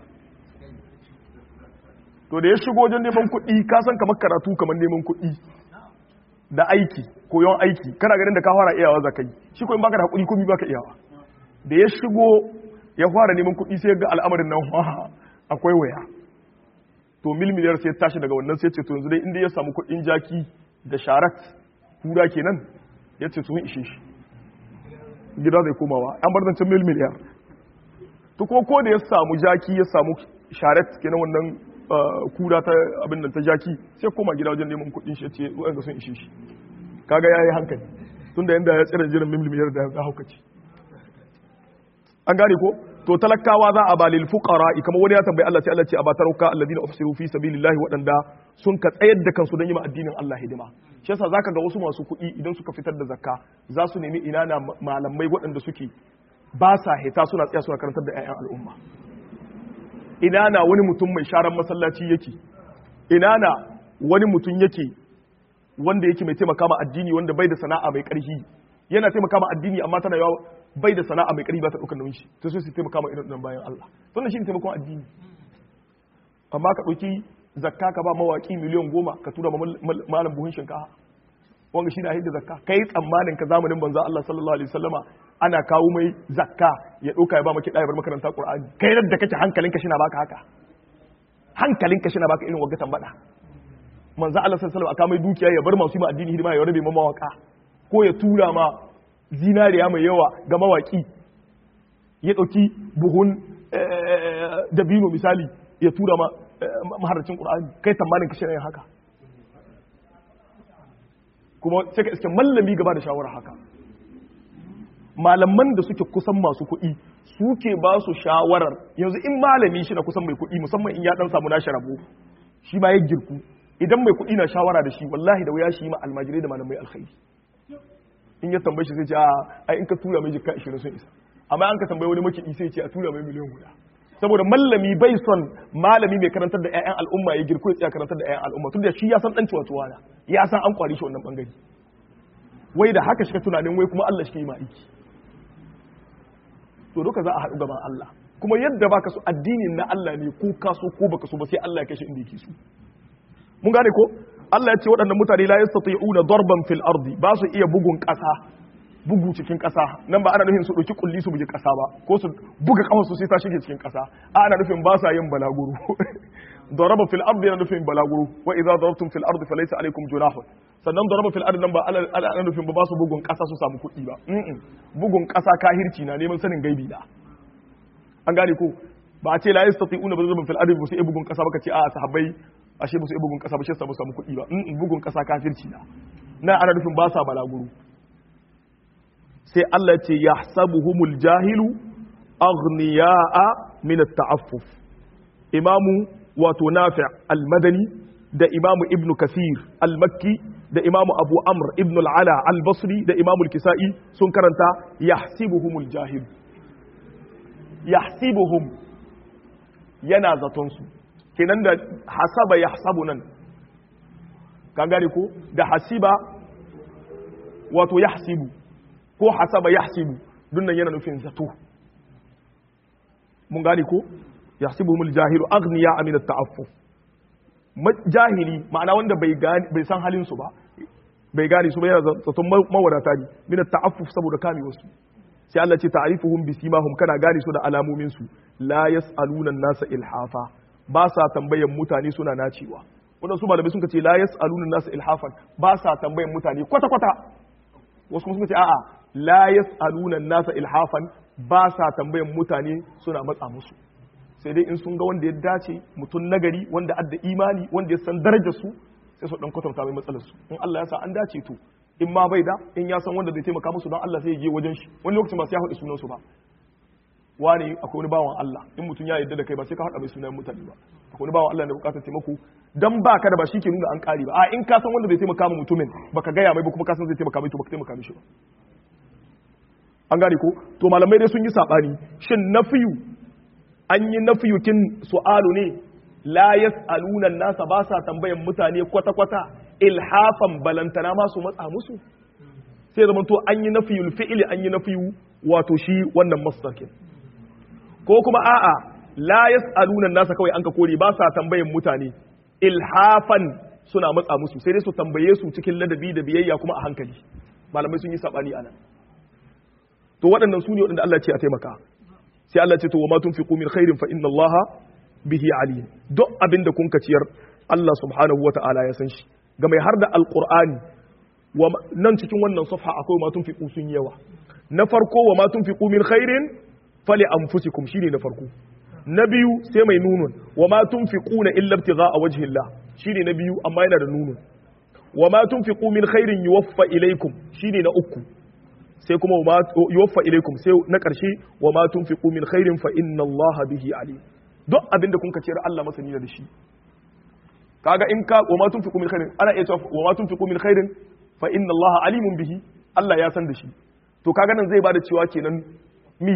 to da ya shigo wajen neman kuɗi ka san kamar karatu kamar neman kuɗi da aiki koyon aiki kana ganin da ka fara iyawa zakai shi ko in baka da hakuri komai baka iyawa da ya shigo ya fara neman kuɗi sai ga al'amarin nan akwai waya to mil miliyar sai tashi daga wannan sai ce to yanzu dai inda ya samu kuɗin jaki da sharat kura kenan ya ce sun ishe shi gida zai komawa an bar zancen mil miliyar to ko ko da ya samu jaki ya samu sharat kenan wannan kura ta abin nan ta jaki sai koma gida wajen neman kuɗin shi ce wa'anda sun ishe shi kaga yayi hankali tunda yanda ya tsira jiran mil miliyar da ya haukace an gane ko to talakawa za a balil fuqara kamar wani ya tambayi Allah sai Allah ce a batarauka alladina ufsiru fi sabilillahi waɗanda sun ka tsayar da kansu don yi addinin Allah hidima shi yasa zaka ga wasu masu kuɗi idan suka fitar da zakka za su nemi ina na malamai waɗanda suke ba sa hita suna tsaya suna karantar da 'ya'yan al'umma ina na wani mutum mai sharan masallaci yake ina na wani mutum yake wanda yake mai taimaka ma addini wanda bai da sana'a mai ƙarfi yana taimaka ma addini amma tana yawa bai da sana'a mai ƙarfi ba ta ɗaukar nauyin shi ta so su taimaka ma irin bayan Allah wannan shi ne taimakon addini amma ka ɗauki zakka ka ba mawaƙi miliyan goma ka tura malam buhun shinkafa wanga shi na hidda zakka kai tsammanin ka zamanin banza Allah sallallahu alaihi wasallama ana kawo mai zakka ya ɗauka ya ba maki ɗaya bar makaranta Qur'ani kai da kake hankalinka shi na baka haka hankalinka shi na baka irin wagga tambada manzo Allah sallallahu alaihi wasallam aka mai dukiya ya bar masu yi addini hidima ya rabe ma mawaka ko ya tura ma zinariya mai yawa ga mawaki ya ɗauki buhun dabino misali ya tura ma maharacin ƙur'ani kai tsammanin kashe yin haka kuma sai ka iske mallami gaba da shawara haka malaman da suke kusan masu kuɗi suke ba su shawarar yanzu in malami shi na kusan mai kuɗi musamman in ya ɗan samu nashi rabo shi ma ya girku idan mai kuɗi na shawara da shi wallahi da wuya shi ma almajirai da malamai alkhairi in ya tambaye shi sai ce a ai in ka tura mai jikka 20 sun isa amma an ka tambaye wani makiɗi sai ce a tura mai miliyan guda saboda mallami bai son malami mai karantar da ƴaƴan al'umma ya girko ya tsaya karantar da ƴaƴan al'umma tunda shi ya san dan ciwa tuwana ya san an kwari shi wannan bangare wai da haka shi ka tunanin wai kuma Allah shi ke yi ma aiki to duka za a haɗu gaban Allah kuma yadda baka so addinin na Allah ne ko ka so ko baka so ba sai Allah ya kashe inda yake so mun gane ko Allah ya ce waɗannan mutane la yastati'una darban fil ardi ba su iya bugun ƙasa bugu cikin ƙasa nan ba ana nufin su ɗauki kulli su bugi ƙasa ba ko su buga ƙafa su sai ta shige cikin ƙasa ana nufin ba sa yin balaguro daraba fil ardi yana nufin balaguro wa idza darabtum fil ardi falaysa alaykum junahun sannan daraba fil ardi nan ba ana nufin ba su bugun ƙasa su samu kuɗi ba bugun ƙasa kahirci na neman sanin gaibi da an gane ko ba a ce la yastati'una darban fil ardi ba su iya bugun ƙasa ba ka ce a sahabbai ashe ba su bugun kasa ba shi samu samu kuɗi ba in bugun kasa kafirci na na ana nufin ba sa balaguro sai Allah ce yahsabuhumul jahilu aghniya'a min at-ta'affuf imamu wato nafi' al-madani da imamu ibn kasir al-makki da imamu abu amr ibn al-ala al-basri da imamu al-kisa'i sun karanta yahsibuhumul jahil yahsibuhum yana zaton su kenan da hasaba ya hasabu nan kan gane ko da hasiba wato ya hasibu ko hasaba ya hasibu dunnan yana nufin zato mun gane ko ya hasibu mul jahilu agniya amina ta'affuf jahili ma'ana wanda bai bai san halin su ba bai gane su ba yana zaton mawadata ne min ta'affuf saboda kame wasu sai Allah ce ta'rifuhum bisimahum kana gane su da alamomin su la yas'aluna an-nasa ilhafa ba sa tambayan mutane suna nacewa waɗansu malamai sun ce la yas'aluna nasu ilhafan ba sa tambayan mutane kwata kwata wasu kuma sun ce a'a la yas'aluna nasu ilhafan ba sa tambayan mutane suna matsa musu sai dai in sun ga wanda ya dace mutum nagari wanda adda imani wanda ya san darajar su sai su dan kwatanta mai matsalar su in Allah ya sa an dace to in ma bai da in ya san wanda zai taimaka musu don Allah sai ya je wajen shi wani lokacin ba sai ya faɗi sunan su ba wani akwai wani bawan Allah in mutum ya yarda da kai ba sai ka haɗa mai sunan mutane ba akwai wani bawan Allah da bukatar taimako dan ba ka da ba shi ke nuna an ƙari ba a in ka san wanda zai taimaka ma mutumin baka gaya mai ba kuma ka san zai taimaka mai to baka taimaka mishi ba an gane ko to malamai dai sun yi sabani shin nafiyu an yi nafiyukin su'alu ne la yas'aluna nasa ba sa tambayan mutane kwata kwata ilhafan balantana ma su matsa musu sai zaman to an yi nafiyul fi'li an yi nafiyu wato shi wannan masdar ko kuma a'a la yas'aluna nasa kawai an ka kore ba sa tambayan mutane ilhafan suna matsa musu sai dai su tambaye su cikin ladabi da biyayya kuma a hankali malamai sun yi sabani anan to waɗannan su ne waɗanda Allah ce a taimaka sai Allah ce to wa ma tunfiqu min khairin fa inna Allah bihi alim duk abinda kun ciyar Allah subhanahu wata'ala ya san shi ga mai har da alqur'ani wa nan cikin wannan safha akwai ma tunfiqu sun yawa na farko wa ma tunfiqu min khairin fali anfusikum shine na farko na biyu sai mai nunun wa ma tunfiquna illa ibtigha'a wajhi Allah shine na biyu amma yana da nunun wa ma tunfiqu min khairin yuwaffa ilaykum shine na uku sai kuma yuwaffa ilaykum sai na karshe wa ma tunfiqu min khairin fa inna Allah bihi alim duk abinda kun ciyar Allah masani da shi kaga in ka wa ma tunfiqu min khairin ana iya cewa wa ma tunfiqu min khairin fa inna Allah alimun bihi Allah ya san da shi to kaga nan zai bada cewa kenan mi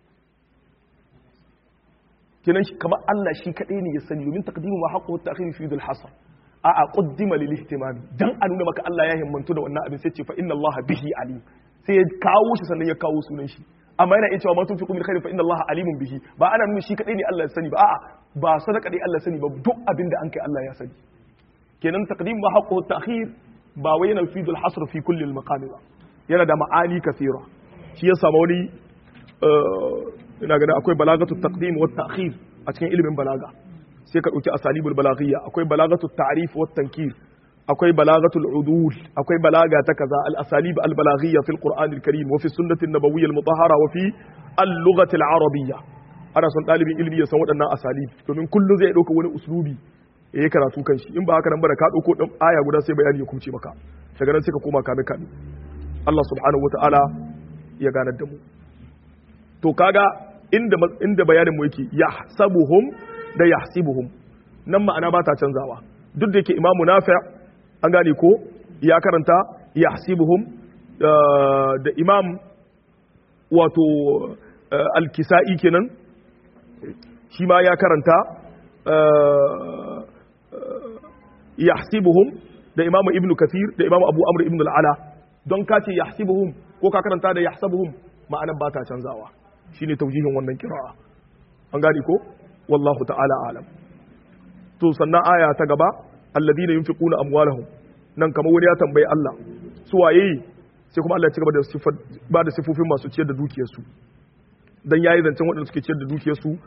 kenan kamar Allah shi kadai ne ya sani domin taqdimu ma haqqu ta'khir fi dhil hasr a a qaddima lil ihtimam dan a nuna maka Allah ya himmantu da wannan abin sai ce fa inna Allah bihi alim sai ya kawo shi sannan ya kawo sunan shi amma yana iya cewa ma tunfiqu min khairin fa inna Allah alimun bihi ba ana nuna shi kadai ne Allah ya sani ba a'a ba sadaka dai Allah ya sani ba duk abin da an kai Allah ya sani kenan taqdim ma haqqu ta'khir ba wai yana fi dhil hasr fi kulli al maqam ba yana da ma'ani kathira shi ya samu wani ina ganin akwai balagatu taqdim wa ta'khir a cikin ilimin balaga sai ka dauki asalibul balaghiyya akwai balagatu ta'rif wa tankir akwai balagatu udul akwai balaga ta kaza al asalib al balaghiyya fil qur'an al karim wa fi sunnati an nabawiyya al mutahhara wa fi al lughati al arabiyya ana son dalibin ilimi ya san waɗannan asalib domin kullum zai dauka wani uslubi ya yi karatu kan shi in ba haka nan ba da ka dauko dan aya guda sai bayani ya kumce maka daga nan sai ka koma kame kame Allah subhanahu wa ta'ala ya ganar da mu to kaga inda inda bayanin mu yake yahsabuhum da yahsibuhum nan ma'ana ba ta canzawa duk da yake imamu nafi' an gane ko ya karanta yahsibuhum da imam wato al-kisa'i kenan shi ma ya karanta yahsibuhum da imamu ibnu kathir da imamu abu amr ibn al-ala don ka ce yahsibuhum ko ka karanta da yahsabuhum ma'anar ba ta canzawa shine taujihin wannan kira'a an gane ko wallahu ta'ala alam to sannan aya ta gaba alladhina yunfiquna amwalahum nan kamar wani ya tambayi Allah su waye sai kuma Allah ya ci gaba da sifar ba da sifofin masu ciyar da dukiyar su dan yayi zancen waɗanda suke ciyar da dukiyar su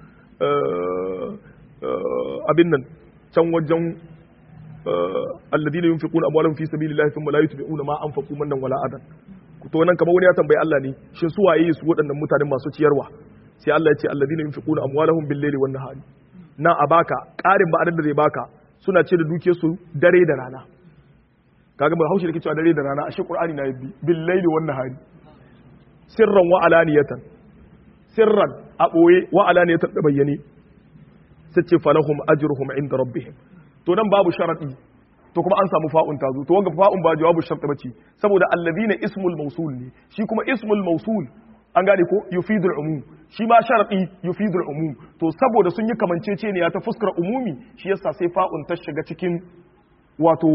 abin nan can wajen alladhina yunfiquna amwalahum fi sabilillahi thumma la yutbi'una ma anfaqu mannan wala adan to nan kamar wani ya tambayi Allah ne shin su waye su waɗannan mutanen masu ciyarwa sai Allah ya ce alladhina yunfiquna amwalahum bil-layli wan-nahari nan a baka ƙarin ba'adar da zai baka suna ce da duke su dare da rana kaga mai haushi da ke cewa dare da rana ashe qur'ani na yabbi bil-layli wan-nahari sirran wa alaniyatan sirran a boye wa alaniyatan da bayyane sai ce falahum ajruhum inda rabbihim to nan babu sharadi to kuma an samu fa'un ta zo to wanga fa'un ba jawabu shart bace saboda allazina ismul mawsul ne shi kuma ismul mawsul an gane ko yufidul umum shi ma sharadi yufidul umum to saboda sun yi kamanceceniya ta fuskar umumi shi yasa sai fa'un ta shiga cikin wato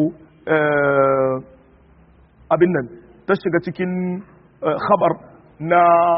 abin nan ta shiga cikin khabar na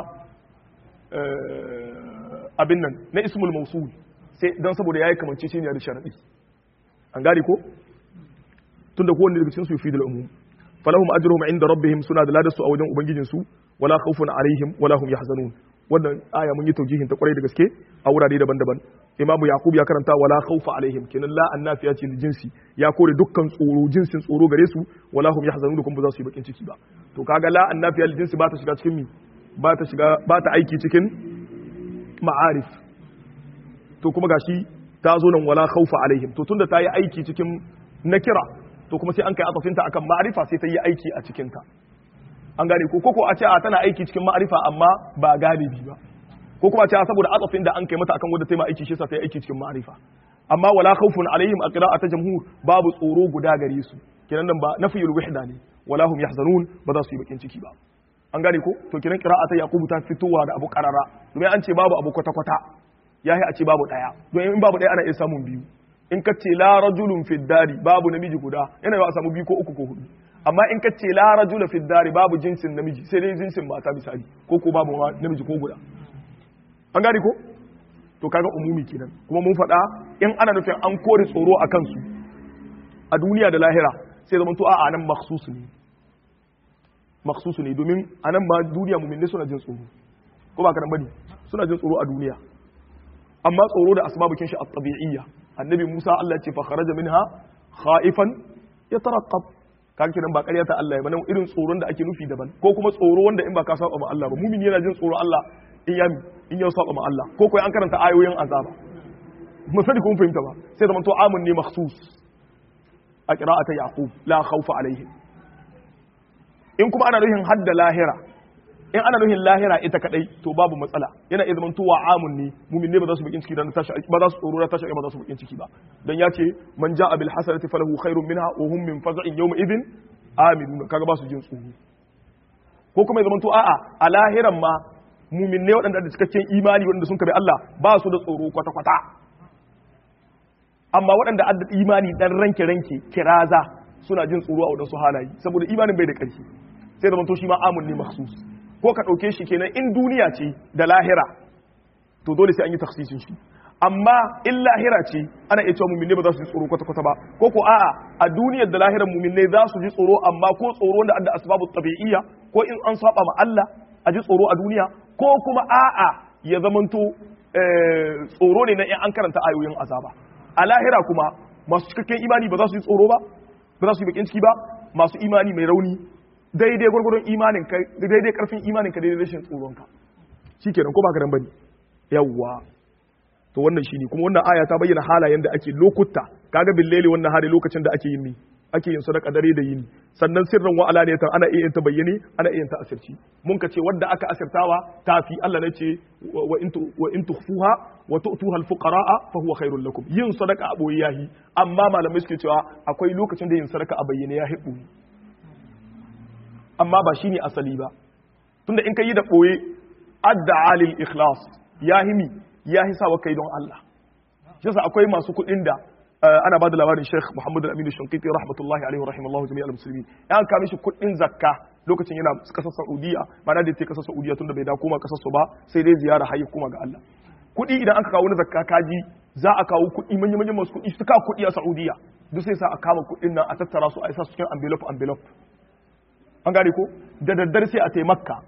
abin nan na ismul mawsul sai dan saboda yayi kamanceceniya da sharadi an gane ko tunda kowanne daga cikin su fi da umum falahum ajruhum inda rabbihim suna da ladarsu a wajen ubangijin su wala khawfun alaihim wala hum yahzanun wannan aya mun yi taujihin ta kwarai da gaske a wurare daban-daban imamu yaqub ya karanta wala khawfa alaihim kenan la annafiya ce li jinsi ya kore dukkan tsoro jinsin tsoro gare su wala hum yahzanun kuma ba za su yi bakin ciki ba to kaga la annafiya li jinsi ba ta shiga cikin mi ba ta shiga ba ta aiki cikin ma'arif to kuma gashi ta zo nan wala khawfa alaihim to tunda ta yi aiki cikin nakira to kuma sai an kai atafinta akan ma'arifa sai ta yi aiki a cikin ta an gane ko koko a ce a tana aiki cikin ma'arifa amma ba galibi ba ko kuma a ce saboda atafin da an kai mata akan wanda ta yi aiki shi sa ta yi aiki cikin ma'arifa amma wala khawfun alaihim a qira'ata jamhur babu tsoro guda gare su kenan nan ba nafiyul wahda ne wala hum yahzanun ba za su yi bakin ciki ba an gane ko to kenan qira'ata yaqub ta fitowa da abu qarara domin an ce babu abu kwata kwata yahi a ce babu daya don in babu daya ana iya samun biyu in ka ce la rajulun fi dari babu namiji guda yana yawa a samu biyu ko uku ko hudu amma in ka ce la rajula fi dari babu jinsin namiji sai dai jinsin mata misali ko ko babu namiji ko guda an gane ko to kaga umumi kenan kuma mun faɗa in ana nufin an kore tsoro a kansu a duniya da lahira sai zama to a nan makhsusu ne makhsusu ne domin a nan ma duniya muminne suna jin tsoro ko ba karan bane suna jin tsoro a duniya amma tsoro da asbabukin shi at-tabi'iyya annabi Musa Allah ya ce fa kharaja minha khaifan yatarqab kaga kiran ba ƙarya ta Allah ya bane irin tsoron da ake nufi daban ko kuma tsoro wanda in ba ka saba ma Allah ba mumini yana jin tsoro Allah in ya in ya saba ma Allah ko ko an karanta ayoyin azaba mun sani kun fahimta ba sai zaman to amun ne makhsus a qira'ata yaqub la khawfa alaihim in kuma ana nufin hadda lahira in ana nufin lahira ita kadai to babu matsala yana iya zaman towa amun ne mumin ne ba za su bakin ciki dan tashi ba za su tsoro da tashi ba za su bakin ciki ba dan ya ce man ja'a bil hasanati falahu khairun minha wa hum min faz'in yawma idhin aminun kaga ba su jin tsoro ko kuma ya zaman to a'a a lahiran ma mumin ne waɗanda da cikakken imani waɗanda sun kabe Allah ba su da tsoro kwata kwata amma waɗanda adda imani dan ranke ranke kiraza suna jin tsoro a wadansu halaye saboda imanin bai da ƙarfi sai zaman to shi ma amun ne makhsus ko ka ɗauke shi kenan in duniya ce da lahira to dole sai an yi taksisin shi amma in lahira ce ana iya cewa muminne ba za su ji tsoro kwata-kwata ba ko ko a'a a duniyar da lahirar muminne za su ji tsoro amma ko tsoro wanda adda asbabu tabi'iyya ko in an saba ma Allah a ji tsoro a duniya ko kuma a'a ya zamanto tsoro ne na in an karanta ayoyin azaba a lahira kuma masu cikakken imani ba za su yi tsoro ba ba za su yi bakin ciki ba masu imani mai rauni daidai gwargwadon imanin ka daidai karfin imanin ka daidai rashin tsoron ka shikenan ko ba ka dan bane yawwa to wannan shine kuma wannan aya ta bayyana halayen da ake lokuta kaga billeli wannan hali lokacin da ake yin ni ake yin sadaka dare da yini sannan sirran wa alaniyatan ana iya ta bayyane ana iya ta asirci mun ka ce wanda aka asirtawa tafi Allah ne ce wa in wa in tukhfuha wa tu'tuha al-fuqara'a fa huwa khairul lakum yin sadaka a boye yahi amma malamai suke cewa akwai lokacin da yin sadaka a bayyane ya hibu amma ba shine asali ba tunda in ka yi da ɓoye adda alil ikhlas ya himi ya hisa wa kai don Allah shi yasa akwai masu kuɗin da ana ba da labarin Sheikh Muhammad Al-Amin Shankiti rahmatullahi alaihi wa rahimallahu jami'al muslimin ya ka mishi kuɗin zakka lokacin yana kasar Saudiya ma'ana da yake kasar Saudiya tunda bai da koma kasar su ba sai dai ziyara hayya kuma ga Allah kuɗi idan aka kawo na zakka kaji za a kawo kuɗi manyan manyan masu kuɗi su kawo kuɗi a Saudiya duk sai sa a kama kuɗin nan a tattara su a isa su cikin envelope envelope an gane ko da daddare sai a taimakka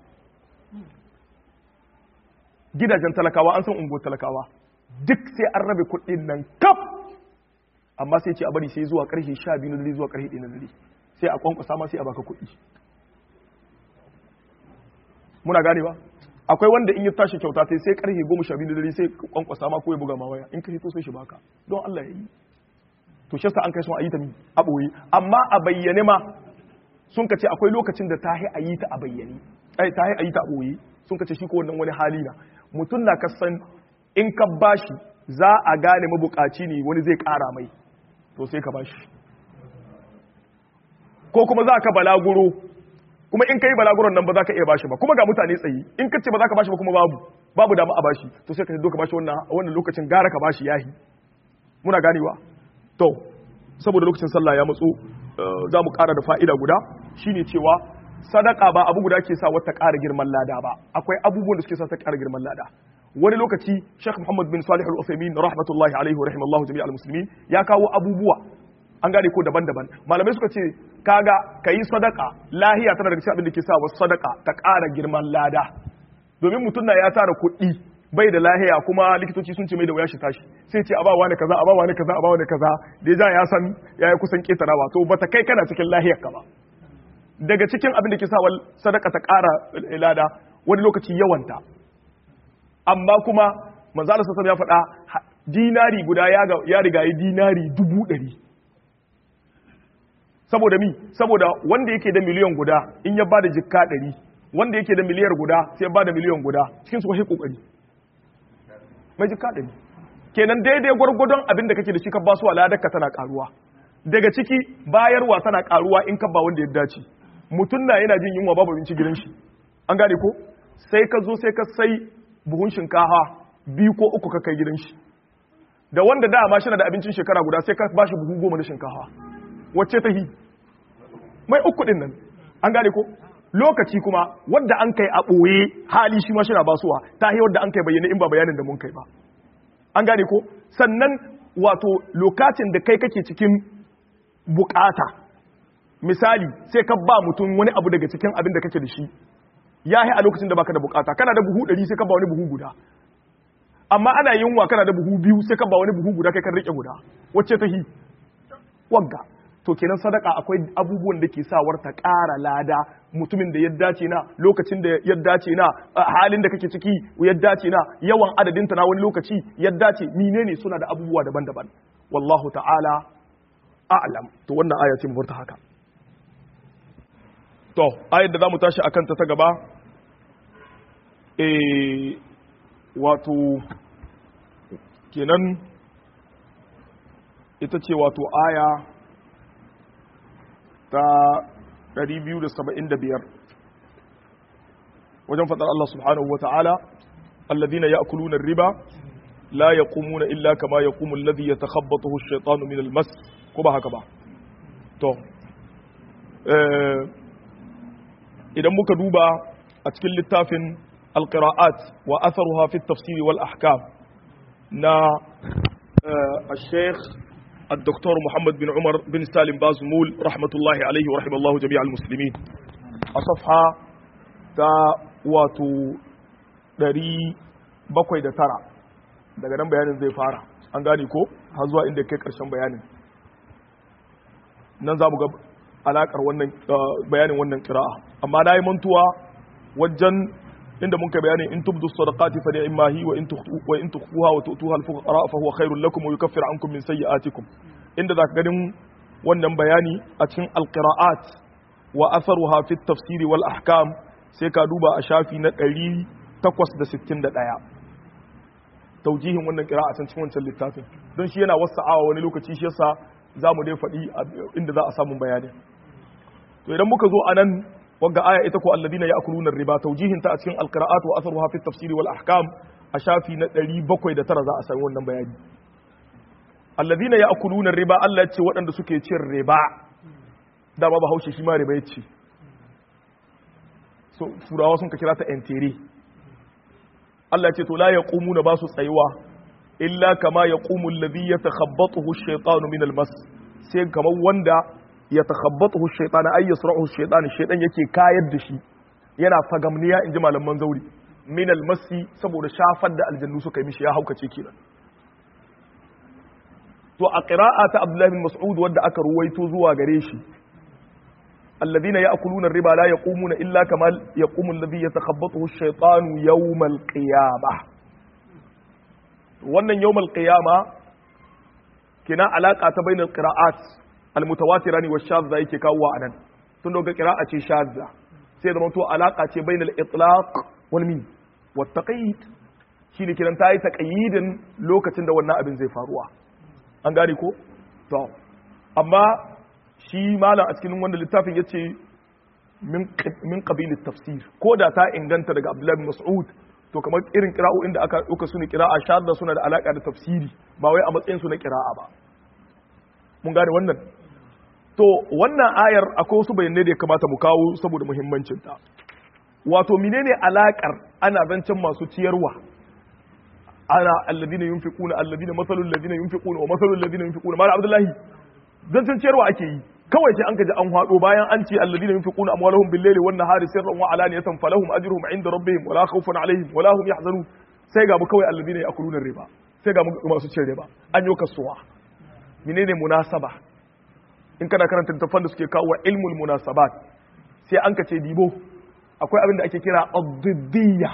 gidajen talakawa an san unguwar talakawa duk sai an rabe kuɗin nan kaf amma sai ce a bari sai zuwa ƙarshe sha biyu na dare zuwa ƙarshe ɗaya na dare sai a kwankwasa ma sai a baka kuɗi muna gane ba akwai wanda in ya tashi kyauta sai sai ƙarshe goma sha biyu na dare sai kwankwasa ma ko ya buga ma waya in ka hito sai shi baka don Allah ya yi to shi an kai sun a yi ta a ɓoye amma a bayyane ma sun ka ce akwai lokacin da ta a yi ta a bayyane ai ta a yi ta a ɓoye sun ka ce shi ko wannan wani hali na mutum na kasan in ka bashi za a gane mabukaci ne wani zai ƙara mai to sai ka bashi ko kuma za ka balaguro kuma in ka yi balaguron nan ba za ka iya bashi ba kuma ga mutane tsayi in ka ce ba za ka bashi ba kuma babu babu dama a bashi to sai ka ce ka bashi wannan lokacin gara ka bashi yahi muna ganewa to saboda lokacin sallah ya matso za mu ƙara da fa'ida guda shine cewa sadaka ba abu guda ke sa wata ƙara girman lada ba akwai abubuwan da suke sa ta ƙara girman lada wani lokaci Sheikh Muhammad bin Salih Al-Uthaymeen rahmatullahi alaihi wa rahimallahu jami'al muslimin ya kawo abubuwa an gane ko daban-daban malamai suka ce kaga kayi sadaka lahiya tana daga cikin abin da ke sa wasu sadaka ta ƙara girman lada domin mutum na ya tara kuɗi bai da lahiya kuma likitoci sun ce mai da wuya shi tashi sai ce a ba wani kaza a ba wani kaza a ba wani kaza da ya ya san ya yi kusan ketarawa to bata kai kana cikin lahiyar ka ba daga cikin abin da ke sa sadaka ta ƙara lada wani lokaci yawanta amma kuma manzala sassan ya faɗa dinari guda ya riga yi dinari dubu ɗari saboda mi saboda wanda yake da miliyan guda in ya bada jikka ɗari wanda yake da miliyar guda sai ya bada miliyan guda cikin su kwashe kokari mai jikka ɗari kenan daidai gwargwadon abin da kake da shi ka ba su aladarka tana karuwa daga ciki bayarwa tana karuwa in ka ba wanda ya dace mutum na yana jin yunwa babu abinci gidan shi an gane ko sai ka zo sai ka sai buhun shinkafa biyu ko uku ka kai gidan shi da wanda dama shi da abincin shekara guda sai ka ba shi buhu goma na shinkafa wacce ta hi mai uku din nan an gane ko lokaci kuma wadda an kai a ɓoye hali shi ma shi na basuwa ta hi wadda an kai bayyana in ba bayanin da mun kai ba an gane ko sannan wato lokacin da kai kake cikin bukata misali sai ka ba mutum wani abu daga cikin abin da kake da shi ya a lokacin da baka da bukata kana da buhu ɗari sai ka ba wani buhu guda amma ana yunwa kana da buhu biyu sai ka ba wani buhu guda kai kan rike guda wacce ta hi wagga to kenan sadaka akwai abubuwan da ke sawar ta ƙara lada mutumin da ya dace na lokacin da ya dace na halin da kake ciki ya dace na yawan adadin ta na wani lokaci ya dace menene suna da abubuwa daban-daban wallahu ta'ala a'lam to wannan aya ce mu furta haka to ayar da zamu tashi akan ta ta gaba eh wato kenan ita ce wato aya ta 275 wajen faɗar Allah subhanahu wa ta'ala alladhina ya'kuluna ar-riba la yaqumuna illa kama yaqumu alladhi yatakhabbathu ash-shaytanu min al-mas ko ba haka ba to idan muka duba a cikin littafin al-qira'at wa atharuha fi at-tafsir wal ahkam na الشيخ الدكتور محمد بن عمر بن سالم بازمول رحمة الله عليه ورحمة الله جميع المسلمين أصفحة تا واتو دري bakwai da tara daga nan bayanin zai fara an gane ko har zuwa inda kai karshen bayanin nan za mu ga alakar wannan bayanin wannan kira'a amma na yi mantuwa wajen inda mun kai bayanin in tubdu sadaqati fa ni'ma hi wa in tukhfu wa in tukhfuha wa tu'tuha al-fuqara fa huwa khairul lakum wa yukaffiru ankum min sayyi'atikum inda zaka ganin wannan bayani a cikin al-qira'at wa atharuha fi at-tafsir wal ahkam sai ka duba a shafi na 861 taujihin wannan qira'a can cikin wancan littafin don shi yana wasa'awa wani lokaci shi yasa zamu dai faɗi inda za a samu bayani to idan muka zo anan wagga aya ita ko alladina ya'kuluna riba tawjihin ta a cikin alqira'at wa atharuha fi tafsir wal ahkam a shafi na 709 za a sami wannan bayani alladina ya'kuluna riba Allah ya ce waɗanda suke cin riba da ba Bahaushe shi ma riba ya ce so furawa sun ka kira ta entere Allah ya ce to la yaqumuna ba su tsayuwa illa kama yaqumu alladhi yatakhabbathu ash-shaytanu min al-mas sai kamar wanda ya takhabbatuhu shaytan ay yasra'uhu shaytan shaytan yake kayar da shi yana fagamniya inji malaman zauri min almasi saboda shafar da aljannu suka yi mishi ya haukace kenan to a qira'a ta Abdullah bin Mas'ud wanda aka ruwaito zuwa gare shi alladhina ya'kuluna ar-riba la yaqumuna illa kama yaqumu alladhi yatakhabbathu ash-shaytanu yawm al-qiyamah wannan yawm al-qiyamah kina alaka ta bainal qira'at almutawatira ne wa shadda yake kawo a nan tun daga qira'a ce shadda sai da to alaka ce bainal itlaq wal min wat taqyid shine kiran ta yi taqyidin lokacin da wannan abin zai faruwa an gane ko to amma shi malam a cikin wanda littafin yace min min qabil tafsir ko da ta inganta daga Abdullah bin Mas'ud to kamar irin qira'o'in da aka dauka su ne qira'a shadda suna da alaka da tafsiri ba wai a matsayin su na qira'a ba mun gane wannan to wannan ayar akwai wasu bayanai da ya kamata mu kawo saboda muhimmancinta wato menene alakar ana zancen masu ciyarwa ana alladina yunfiquna alladina masalul ladina yunfiquna wa masalul ladina yunfiquna mala abdullahi zancen ciyarwa ake yi kawai sai an kaji an hado bayan an ce alladina yunfiquna amwalahum bil layli wan nahari sirran wa alaniyatan falahum ajruhum inda rabbihim wala khawfun alaihim wala hum yahzanun sai ga mu kawai alladina yakuluna riba sai ga masu cin riba an yi kasuwa menene munasaba in kana karanta littattafan da suke kawo ilmul munasabat sai an kace dibo akwai abin da ake kira ad-diddiyya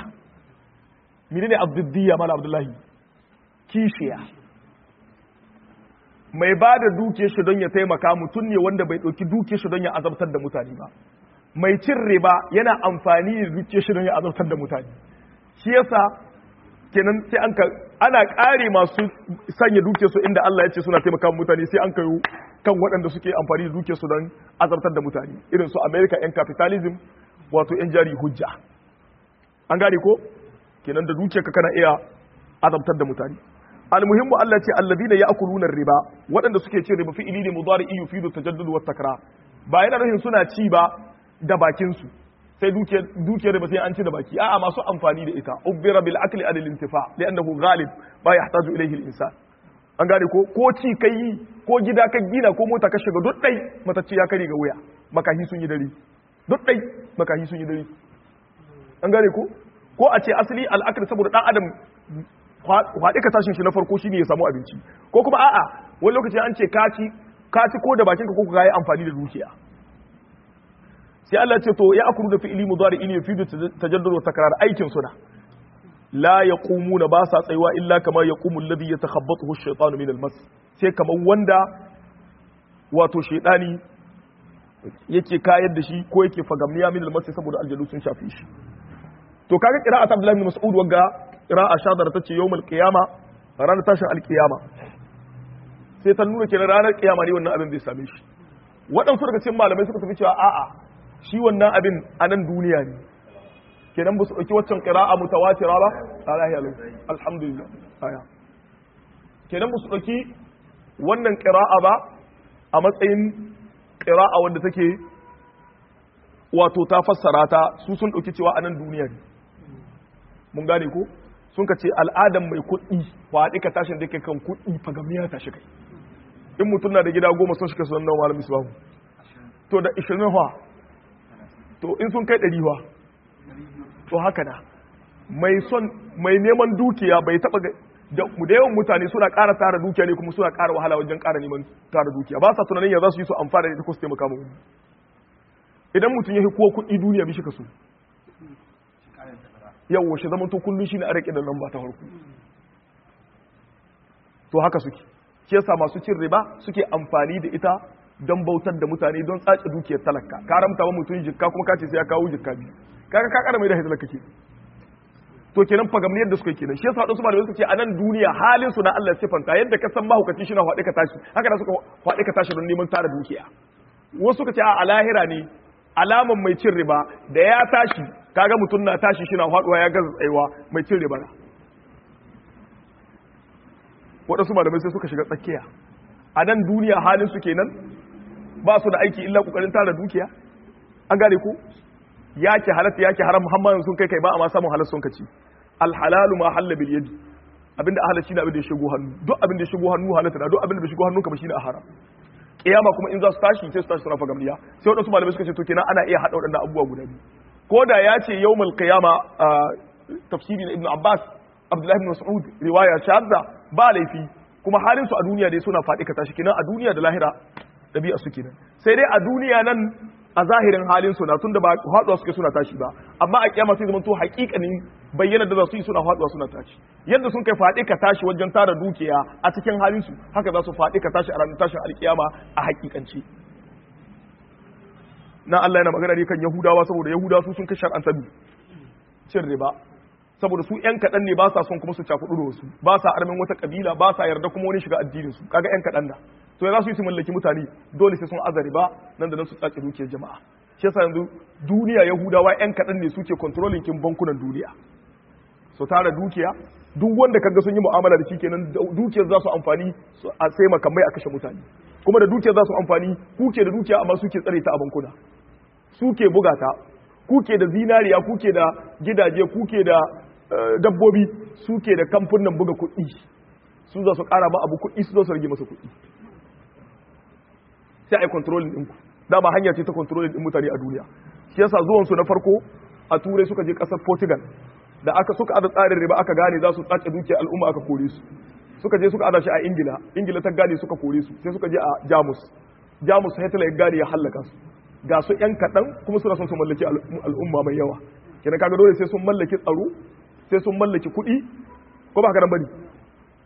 menene ad-diddiyya mala abdullahi kishiya mai ba da duke shi don ya taimaka mutum ne wanda bai ɗauki duke shi don ya azabtar da mutane ba mai cin riba yana amfani da duke shi don ya azabtar da mutane shi yasa kenan sai an ka ana ƙare masu sanya duke su inda Allah ya ce suna taimaka mutane sai an kayo kan waɗanda suke amfani da duke su don azabtar da mutane irin su America yan capitalism wato yan jari hujja an gane ko kenan da duke ka kana iya azabtar da mutane almuhimmu Allah ce alladina ya'kuluna riba waɗanda suke cin riba fi'ili ne mudari'i yufidu tajaddud wa takrar ba yana nufin suna ci ba da bakin su sai dukiyar dukiyar riba sai an ci da baki a'a masu amfani da ita ubbira bil akli adil intifa li'annahu ghalib ba yahtaju ilayhi al insan an gane ko ko ci kai ko gida ka gina ko mota ka shiga duk dai matacci ya kare ga wuya makahi sun yi dare duk dai makahi sun yi dare an gane ko ko a ce asali al'akar saboda dan adam kwaɗe ka tashin shi na farko shine ya samu abinci ko kuma a'a wani lokaci an ce kaci kaci ko da bakinka ko ka yi amfani da dukiya sai Allah ce to ya akuru da fi'ili mudari in yufidu tajaddud wa takrar aikin suna la yaqumuna ba sa tsayuwa illa kama yaqumu alladhi yatakhabbathu ash-shaytanu min al-mas sai kamar wanda wato shaytani yake kayar da shi ko yake fagamniya min al-mas saboda aljalu sun shafe shi to kaga qira'at Abdullah ibn Mas'ud wagga qira'a shadara tace yawmul qiyama ranar tashin alqiyama sai ta nuna kenan ranar qiyama ne wannan abin zai same shi waɗansu daga cikin malamai suka tafi cewa a'a shi wannan abin a nan duniya ne kenan ba su ɗauki waccan qira'a mutawatira ba alahi alu alhamdulillah aya kenan ba su ɗauki wannan qira'a ba a matsayin qira'a wanda take wato ta fassara ta su sun ɗauki cewa a nan duniya ne mun gane ko sun ka ce al'adan mai kuɗi faɗi ka tashin da kai kan kuɗi fagamiya ta shi kai in mutum na da gida goma sun shiga sunan malami su babu to da ishirin wa to in sun kai ɗari wa to haka na mai son mai neman dukiya bai taɓa da yawan mutane suna ƙara tara dukiya ne kuma suna ƙara wahala wajen ƙara neman tara dukiya ba sa tunanin ya za su yi su amfana da ita ko su taimaka mu idan mutum ya fi kowa kuɗi duniya bishi ka so yawwa shi zama to kullum shi ne a rike da lamba ta farko to haka suke shi yasa masu cin riba suke amfani da ita don bautar da mutane don tsace dukiyar talaka ka ramta wa mutum jikka kuma ka ce sai ya kawo jikka biyu kaga ka kara mai da hidda kake to kenan fagamniyar da suka yi kenan shi yasa wadansu malamai suka ce a nan duniya halin su na Allah sifanta yadda ka san mahaukaci shi na faɗi ka tashi haka da suka faɗi ka tashi don neman tara dukiya wasu suka ce a lahira ne alaman mai cin riba da ya tashi kaga mutum na tashi shi na faduwa ya gaza tsayuwa mai cin riba na waɗansu malamai sai suka shiga tsakiya a nan duniya halin su kenan ba su da aiki illa kokarin tara dukiya an gane ku yake halatta yake haram muhammadin sun kai kai ba a ma samun halar sun kaci alhalalu ma halla bil yadi abinda a halarci ne abin da ya shigo hannu duk abin da ya shigo hannu halatta da duk abin da bai shigo hannu ka ba shine a haram kiyama kuma in za su tashi sai su tashi suna fagamniya sai wadansu malamai suka ce to kenan ana iya hada wadannan abubuwa guda biyu ko da ya ce yawmal qiyama tafsiri na ibnu abbas abdullahi ibn mas'ud riwaya shadda ba laifi kuma halin su a duniya dai suna faɗi ka tashi kenan a duniya da lahira dabi'a su kenan sai dai a duniya nan a zahirin halin su na tunda ba haɗuwa suke suna tashi ba amma a kiyama sai zamanto haƙiƙanin bayyana da za su yi suna haɗuwa suna tashi yadda sun kai faɗi ka tashi wajen tara dukiya a cikin halin su haka za su faɗi ka tashi a ranar tashin alkiyama a haƙiƙance na Allah yana magana ne kan Yahudawa saboda Yahudawa su sun kai shar'anta cin riba saboda su ƴan kaɗan ne ba sa son kuma su cakuɗu da wasu ba sa armin wata ƙabila ba sa yarda kuma wani shiga addinin su kaga ƴan kaɗan da to ya za su yi su mallaki mutane dole sai sun azari ba nan da nan su tsaci dukiyar jama'a shi yasa yanzu duniya yahudawa ƴan kaɗan ne suke controlling kin bankunan duniya su tara dukiya duk wanda kaga sun yi mu'amala da shi kenan dukiyar za su amfani a sai makamai a kashe mutane kuma da dukiyar za su amfani kuke da dukiya amma suke tsare ta a bankuna suke bugata kuke da zinariya kuke da gidaje kuke da dabbobi suke da kamfunan buga kuɗi su za su ƙara ma abu kuɗi su za su rage masa kuɗi sai a yi kontrolin ɗinku dama hanya ce ta kontrolin ɗin mutane a duniya shi yasa zuwansu na farko a turai suka je ƙasar portugal da aka suka ada tsarin riba aka gane za su tsace dukiyar al'umma aka kore su suka je suka ada shi a ingila ingila ta gane suka kore su sai suka je a jamus jamus hitler ya gane ya hallaka su ga su yan kaɗan kuma suna son su mallaki al'umma mai yawa kenan kaga dole sai sun mallaki tsaro sai sun mallaki kuɗi ko ba haka nan bane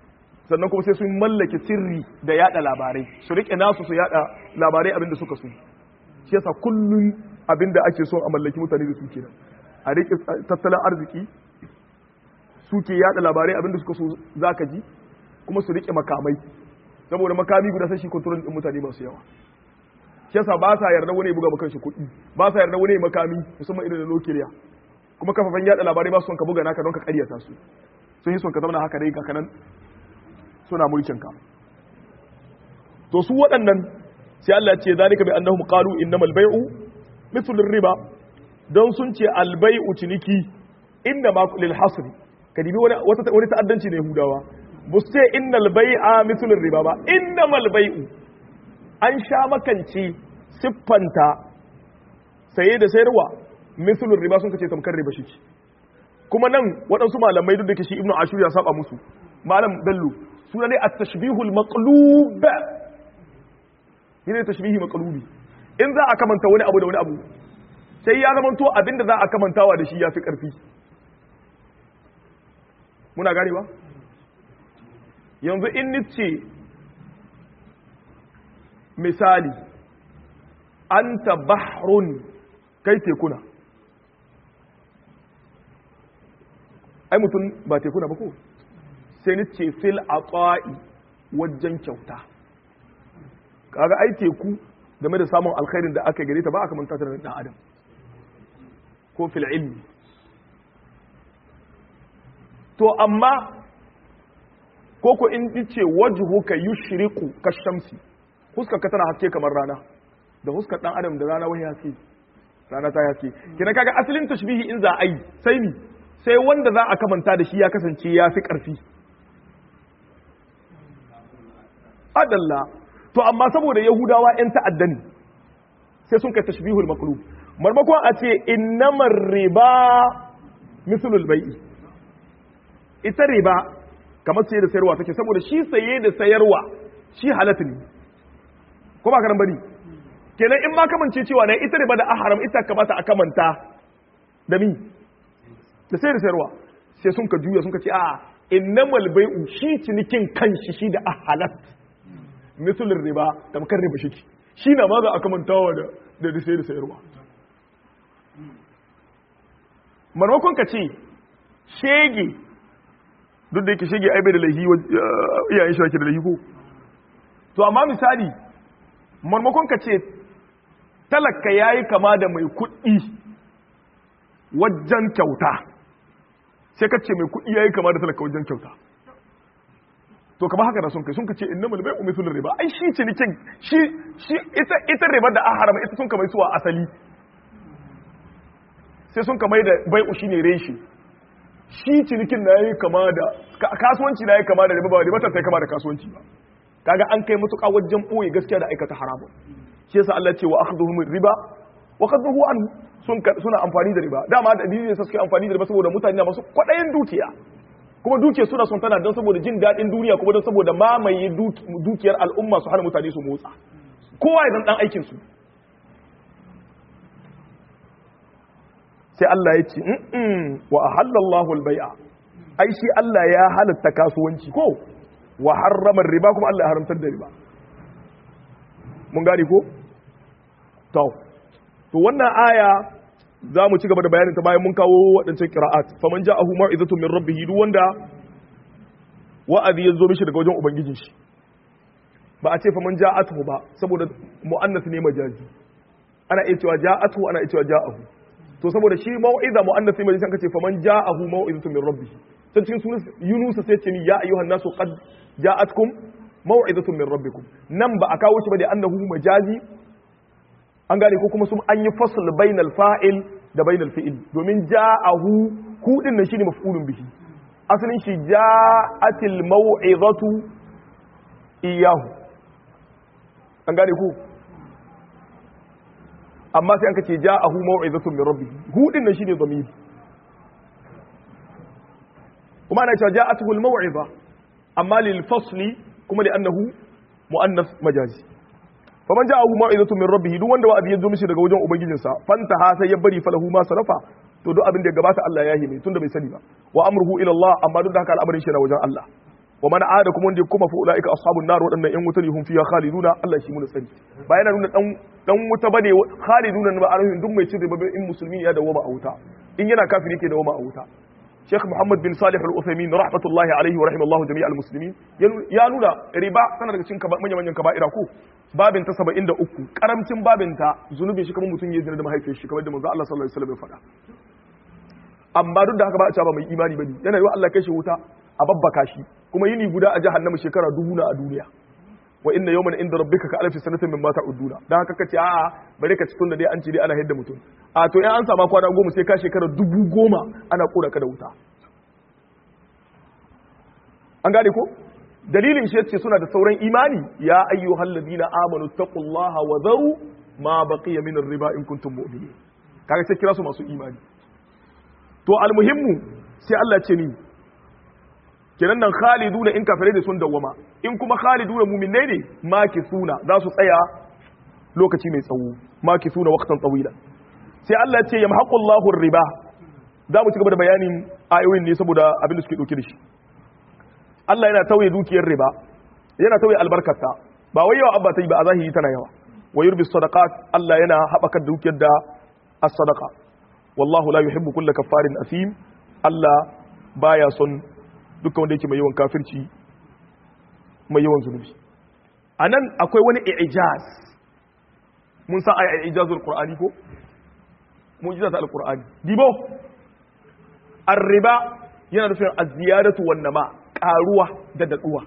sannan kuma sai sun mallake sirri da yada labarai su rike nasu su yada labarai abinda suka so shi yasa kullun abinda ake so a mallaki mutane da su kenan a rike tattalin arziki suke yada labarai abinda suka so zaka ji kuma su rike makamai saboda makami guda sai shi control din mutane masu yawa shi yasa ba sa yarda wani ya buga maka shi kuɗi ba sa yarda wani ya makami musamman irin da nukiliya kuma kafafen yada labarai ba su son ka buga naka don ka karyata su sun yi son ka zama haka dai kakanan suna mulkin ka to su waɗannan sai Allah ce zalika bi annahum qalu innamal bay'u mithlu riba don sun ce al bay'u ciniki inna ma lil hasr kadibi wani wata wani ta'addanci ne Yahudawa bu ce innal bay'a mithlu riba ba innamal bay'u an sha makance siffanta saye da sayarwa mithlu riba sun kace tamkar riba shi kuma nan waɗansu malamai duk da ke shi ibnu ashur ya saba musu malam bello suna ne at-tashbihul maqlub yana tashbihi maqlubi in za a kamanta wani abu da wani abu sai ya zamanto abinda za a kamantawa da shi ya fi ƙarfi muna gane ba yanzu in nice misali anta bahrun kai tekuna ai mutum ba tekuna ba ko sai ni ce fil aqa'i wajen kyauta kaga ai teku game da samun alkhairin da aka gare ta ba aka manta ta da dan adam ko fil ilmi to amma ko ko in ce wajhuka yushriqu kashamsi huskar ka tana haske kamar rana da huskar dan adam da rana wani haske rana ta haske kina kaga asalin tashbihi in za a yi sai ni sai wanda za a kamanta da shi ya kasance ya fi ƙarfi adalla to amma saboda yahudawa 'yan ta'adda ne sai sun kai tashbihul maqlub marmakon a ce innamar riba mislul bai'i ita riba kamar saye da sayarwa take saboda shi saye da sayarwa shi halatta ne ko ba karan bane kenan in ma kamance cewa ne ita riba da aharam ita kamata a kamanta da mi da sai da sayarwa sai sun ka juya sun ka ce a innamal bai'u shi cinikin kanshi shi da ahalat misalin riba tamkar riba shi shi na ma za a kamantawa da da sai da sayarwa marmakon ka ce shege duk da yake shege ai bai da laihi iyayen shi ake da laihi ko to amma misali marmakon ka ce talaka yayi kama da mai kuɗi wajen kyauta sai ka ce mai kuɗi yayi kama da talaka wajen kyauta to kamar haka da sun kai sun ka ce innamal bai'u mithlur riba ai shi ce nikin shi shi ita ita riba da aharama ita sun kamar suwa asali sai sun kamar da bai'u shine reshi shi cinikin na yayi kama da kasuwanci na yayi kama da riba ba riba ta sai kama da kasuwanci ba kaga an kai mutuƙa wajen boye gaskiya da aikata haramun shi yasa Allah ce wa akhdhuhum riba wa qadruhu an sun suna amfani da riba dama da dalilin sa suke amfani da riba saboda mutane na masu kwadayin dukiya kuma dukiyar suna son tana don saboda jin daɗin duniya kuma don saboda mamaye dukiyar al'umma su hana mutane su motsa kowa ya dan aikin su sai Allah ya ce wa ahallallahu al-bai'a ai shi Allah ya halatta kasuwanci ko wa harrama riba kuma Allah ya haramtar da riba mun gane ko to to wannan aya za mu ci gaba da bayanin ta bayan mun kawo waɗancan qira'at faman ja'ahu mau'izatun min rabbih duk wanda wa'azi ya zo mishi daga wajen ubangijin shi ba a ce faman ja'atuhu ba saboda mu'annas ne majazi ana iya cewa ja'atuhu ana iya cewa ja'ahu to saboda shi mau'iza mu'annas ne majazi kan ce faman ja'ahu mau'izatun min rabbih can cikin sunan Yunus sai ce ni ya ayyuhan nasu qad ja'atkum mau'izatun min rabbikum nan ba a kawo shi ba da annahu majazi an gane ko kuma sun an yi fasl bainal fa'il da bainal fi'il domin ja'ahu hu din nan shine maf'ulun bihi asalin shi ja'atil mau'izatu iyahu an gane ko amma sai an kace ja'ahu mau'izatun min rabbih hu din nan shine dhamir kuma ana cewa ja'atuhu al-mau'iza amma lil fasli kuma li annahu muannas majazi faman ja'ahu mau'izatu min rabbih duk wanda wa'azi ya zo mishi daga wajen ubangijinsa fanta ha sai ya bari falahu ma sarafa to duk abin da ya gabata Allah ya yi mai tunda bai sani ba wa amruhu ila Allah amma duk da haka al'amarin shi na wajen Allah wa man aada kuma wanda ya kuma fa ulaika ashabun nar wadannan yan wuta ne hum fiha khaliduna Allah shi mun sani ba yana nuna dan dan wuta bane khaliduna ba arhin duk mai cin riba in musulmi ya dawo ba a wuta in yana kafiri yake dawo ba a wuta Sheikh Muhammad bin Salih Al-Uthaymeen rahmatullahi alaihi wa rahimallahu jami'al muslimin ya nuna riba tana daga cikin manyan manyan kaba'ira ko babin ta 73 karamcin babin ta zunubin shi kamar mutum ya zina da mahaifiyar shi kamar da manzo Allah sallallahu alaihi wasallam ya faɗa amma duk da haka ba a cewa ba mai imani bane yana yiwa Allah kai shi wuta a babbaka shi kuma yini guda a jahannama shekara dubu na a duniya wa inna yawman inda rabbika ka alfi sanatin mimma ta'uduna dan haka kace a'a bare ka cikin da dai an ce dai ana hidda mutum a to in an sama kwana goma sai ka shekara dubu goma ana kora ka da wuta an gane ko dalilin shi yace suna da sauran imani ya ayyuhal ladina amanu taqullaha wa dharu ma baqiya min ar-riba in kuntum mu'minin kaga sai kira su masu imani to almuhimmu sai Allah ce ni kenan nan khaliduna in kafirai ne sun dawwama in kuma khaliduna mu'minai ne makisuna za su tsaya lokaci mai tsawo makisuna waqtan tawila sai Allah ce yamhaqullahu riba za mu ci gaba da bayanin ayoyin ne saboda abin da suke dauke da shi Allah yana tauye dukiyar riba yana tauye albarkarta ba wai yawa abba ta yi ba a zahiri tana yawa wa yurbi sadaqat Allah yana haɓaka dukiyar da as-sadaqa wallahu la yuhibbu kulla kaffarin asim Allah baya son dukkan wanda yake mai yawan kafirci mai yawan zunubi anan akwai wani i'jaz mun san ai i'jazul qur'ani ko mu'jizat al-qur'ani dibo ar-riba yana nufin az-ziyadatu wan nama karuwa da daduwa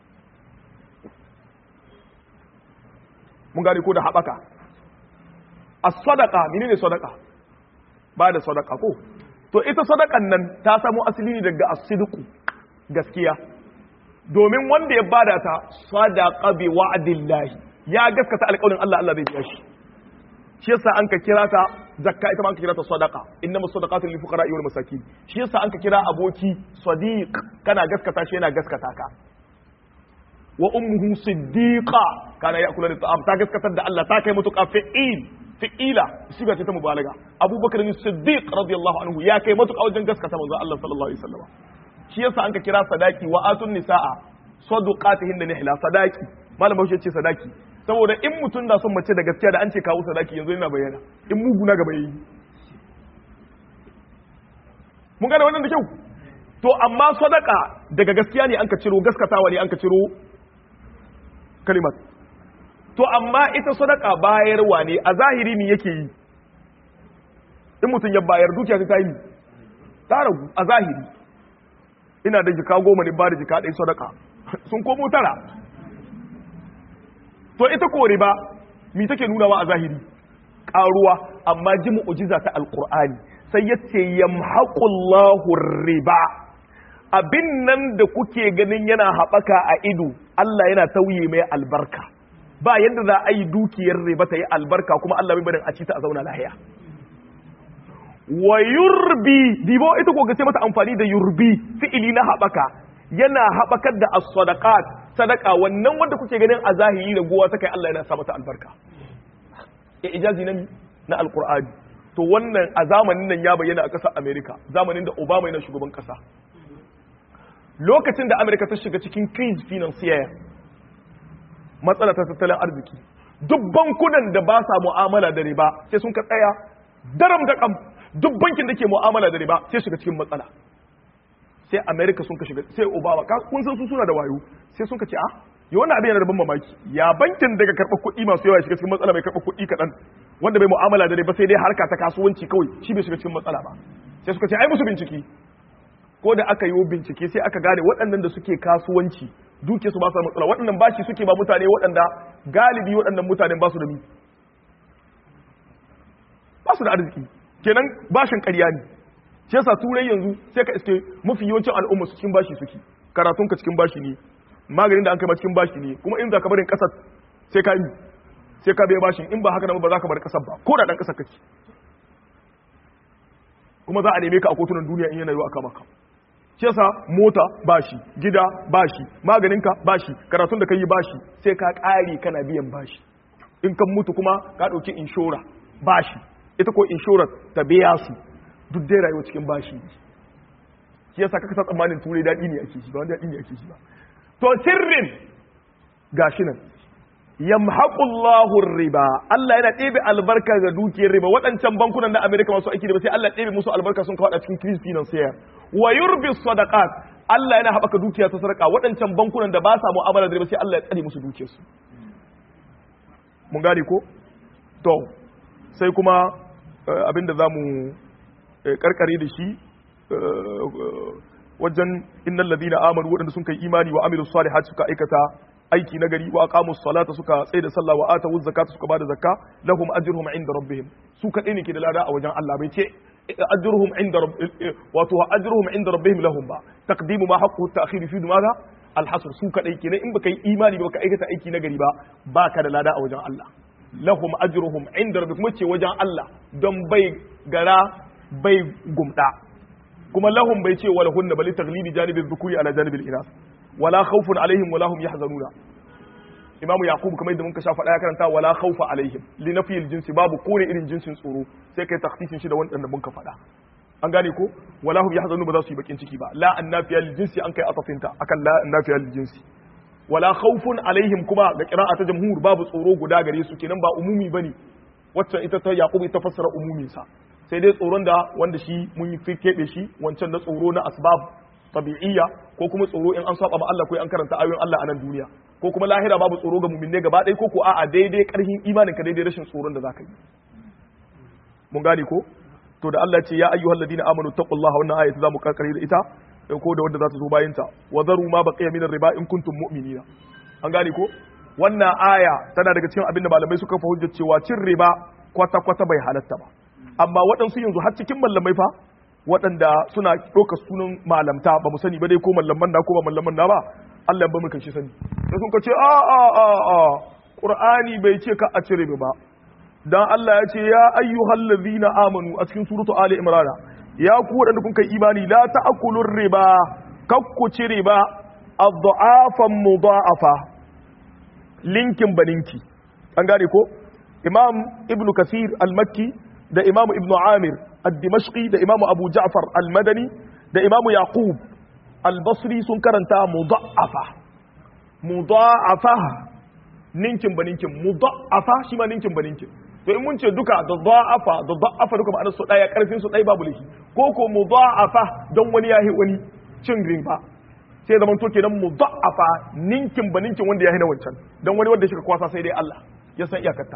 mun gane ko da habaka as-sadaqa menene sadaqa ba da sadaka ko to ita sadakan nan ta samu asali ne daga as-sidqu gaskiya domin wanda ya bada ta sadaqa bi wa'dillahi ya gaskata alƙawarin Allah Allah zai biya shi shi yasa an ka kira ta zakka ita ma an ka kira ta sadaqa innamas sadaqatu lil fuqara wal masakin shi yasa an ka kira aboki sadiq kana gaskata shi yana gaskata ka wa ummuhu siddiqa kana ya'kulu ta'am ta gaskatar da Allah ta kai mutuka fi'il fi'ila siga ce ta mubalaga abubakar ne siddiq radiyallahu anhu ya kai matuƙa wajen gaskata manzo Allah sallallahu alaihi wasallam shi yasa an ka kira sadaki wa atun nisaa sadaqatihin da nihla sadaki malam bashi ce sadaki saboda in mutum na son mace da gaskiya da an ce kawo sadaki yanzu yana bayyana in mugu na gaba yi mun gane wannan da kyau to amma sadaka daga gaskiya ne an ka ciro gaskatawa ne an ka ciro kalimat to amma ita sadaka bayarwa ne a zahiri ne yake yi in mutum ya bayar dukiya ta yi ta ragu a zahiri ina da jika goma ne ba da jika ɗaya sadaka sun komo tara to ita ko riba mi take nunawa a zahiri ƙaruwa amma ji mu'ujiza ta alƙur'ani sai ya ce yamhaqullahu riba abin nan da kuke ganin yana haɓaka a ido Allah yana tauye mai albarka ba yadda za a yi dukiyar riba ta yi albarka kuma Allah bai barin a ci ta a zauna lahiya wa yurbi dibo ita ko ga sai mata amfani da yurbi fi'ili na haɓaka yana haɓakar da as-sadaqat sadaka wannan wanda kuke ganin a zahiri da gowa ta kai Allah yana sa mata albarka ya ijazi na na alqur'ani to wannan a zamanin nan ya bayyana a ƙasar America zamanin da Obama yana shugaban ƙasa lokacin da America ta shiga cikin crise financier matsala ta tattalin arziki duk bankunan da ba sa mu'amala da riba sai sun ka tsaya daram da kam duk bankin da ke mu'amala da riba sai shiga cikin matsala sai america sun ka shiga sai obama kun san su suna da wayo sai sun ka ce a yi wannan abin yana da ban mamaki ya bankin daga karɓar kuɗi masu yawa shiga cikin matsala bai karɓar kuɗi kaɗan wanda bai mu'amala da riba sai dai harka ta kasuwanci kawai shi bai shiga cikin matsala ba sai suka ce ai musu bincike ko da aka yi bincike sai aka gane waɗannan da suke kasuwanci duke su ba su da matsala waɗannan bashi suke ba mutane waɗanda galibi waɗannan mutanen ba su da mi ba su da arziki kenan bashin ƙarya ne shi yasa turai yanzu sai ka iske mafi yawancin al'umma su cikin bashi suke karatun ka cikin bashi ne maganin da an kai ma cikin bashi ne kuma in za ka barin ƙasar sai ka yi sai ka biya bashin in ba haka nan ba za ka bar ƙasar ba ko da ɗan ƙasar kake kuma za a neme ka a kotunan duniya in yana yiwa aka maka shi yasa mota bashi gida bashi maganinka bashi karatun da ka yi bashi sai ka ƙare kana biyan bashi in kan mutu kuma ka ɗauki inshora bashi ita ko inshorar ta biya su duk dai rayuwa cikin bashi shi yasa kaka sa tsammanin turai daɗi ne ake shi ba wani daɗi ne ake shi ba to sirrin gashi nan yamhaqullahu riba Allah yana ɗebe albarka ga dukiyar riba waɗancan bankunan na America masu aiki da ba sai Allah ɗebe musu albarka sun kawo a cikin crisis financier wa yurbi sadaqat Allah yana haɓaka dukiya ta sarƙa waɗancan bankunan da ba sa mu'amala da riba sai Allah ya tsare musu dukiyarsu mun gane ko to sai kuma abinda zamu karkare da shi wajen innal ladina amanu waɗanda sun kai imani wa amilus salihati suka aikata aiki na gari wa aqamus salata suka tsaye da sallah wa atawuz zakata suka bada zakka lahum ajruhum inda rabbihim su kadai ne ke da lada a wajen Allah bai ce ajruhum inda wato ajruhum inda rabbihim lahum ba taqdimu ma haqqu at-ta'khir fi madha al-hasr su kadai kenan in baka yi imani ba baka aikata aiki na gari ba baka da lada a wajen Allah lahum ajruhum inda rabbihim ce wajen Allah don bai gara bai gumda kuma lahum bai ce wala hunna bali taglibi janibil dhukuri ala janibil inas wala khawfun alaihim wala hum yahzanuna imam yaqub kamar yadda muka sha faɗa ya karanta wala khawfa alaihim li nafiyil jinsi babu kore irin jinsin tsoro sai kai takhsisin shi da wanda muka faɗa an gane ko wala hum yahzanuna ba za su yi bakin ciki ba la annafiya lil jinsi an kai atafinta akan la annafiya lil jinsi wala khawfun alaihim kuma ga qira'a ta jamhur babu tsoro guda gare su kenan ba umumi bane wacce ita ta yaqub ita fassara umumin sa sai dai tsoron da wanda shi mun yi keɓe shi wancan na tsoro na asbab tabi'iyya ko kuma tsoro in an saba ma Allah ko an karanta ayoyin Allah a nan duniya ko kuma lahira babu tsoro ga mu'minne gaba ɗaya ko ko a'a daidai karhin imanin ka daidai rashin tsoron da zaka yi mun gane ko to da Allah ce ya ayyuhal ladina amanu taqullaha wannan ayatu zamu karkare da ita ko da wanda za ta zo bayan ta wa zaru ma baqiya min riba in kuntum mu'minina an gane ko wannan aya tana daga cikin abin da malamai suka fa hujjar cewa cin riba kwata kwata bai halatta ba amma waɗansu yanzu har cikin mallamai fa waɗanda suna ɗaukar sunan malamta ba mu sani ba dai ko mallaman na ko ba mallaman na ba Allah ba mu kan shi sani sai sun ce a a a a Qur'ani bai ce ka a cire ba dan Allah ya ce ya ayyuhal ladhina amanu a cikin suratu ali imran ya ku waɗanda kun kai imani la ta'kulur riba kakku ci riba ad-du'afan mudha'afa linkin baninki an gane ko imam ibnu kasir al-makki da imamu ibnu amir al-dimashqi da imamu abu ja'far al-madani da imamu yaqub al-basri sun karanta mudha'afa mudha'afa ninkin ba ninkin mudha'afa shi ma ninkin ba ninkin to in mun ce duka da dha'afa da dha'afa duka ma'anar su daya karfin su dai babu laifi ko ko mudha'afa don wani yahi wani cin riba sai zaman to kenan mudha'afa ninkin ba ninkin wanda yahi na wancan don wani wanda shi ka kwasa sai dai Allah ya san iyakarta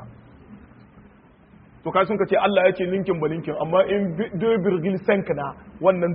to kai sun ka ce Allah ya ce ninkin ba ninkin amma in 2.5 na wannan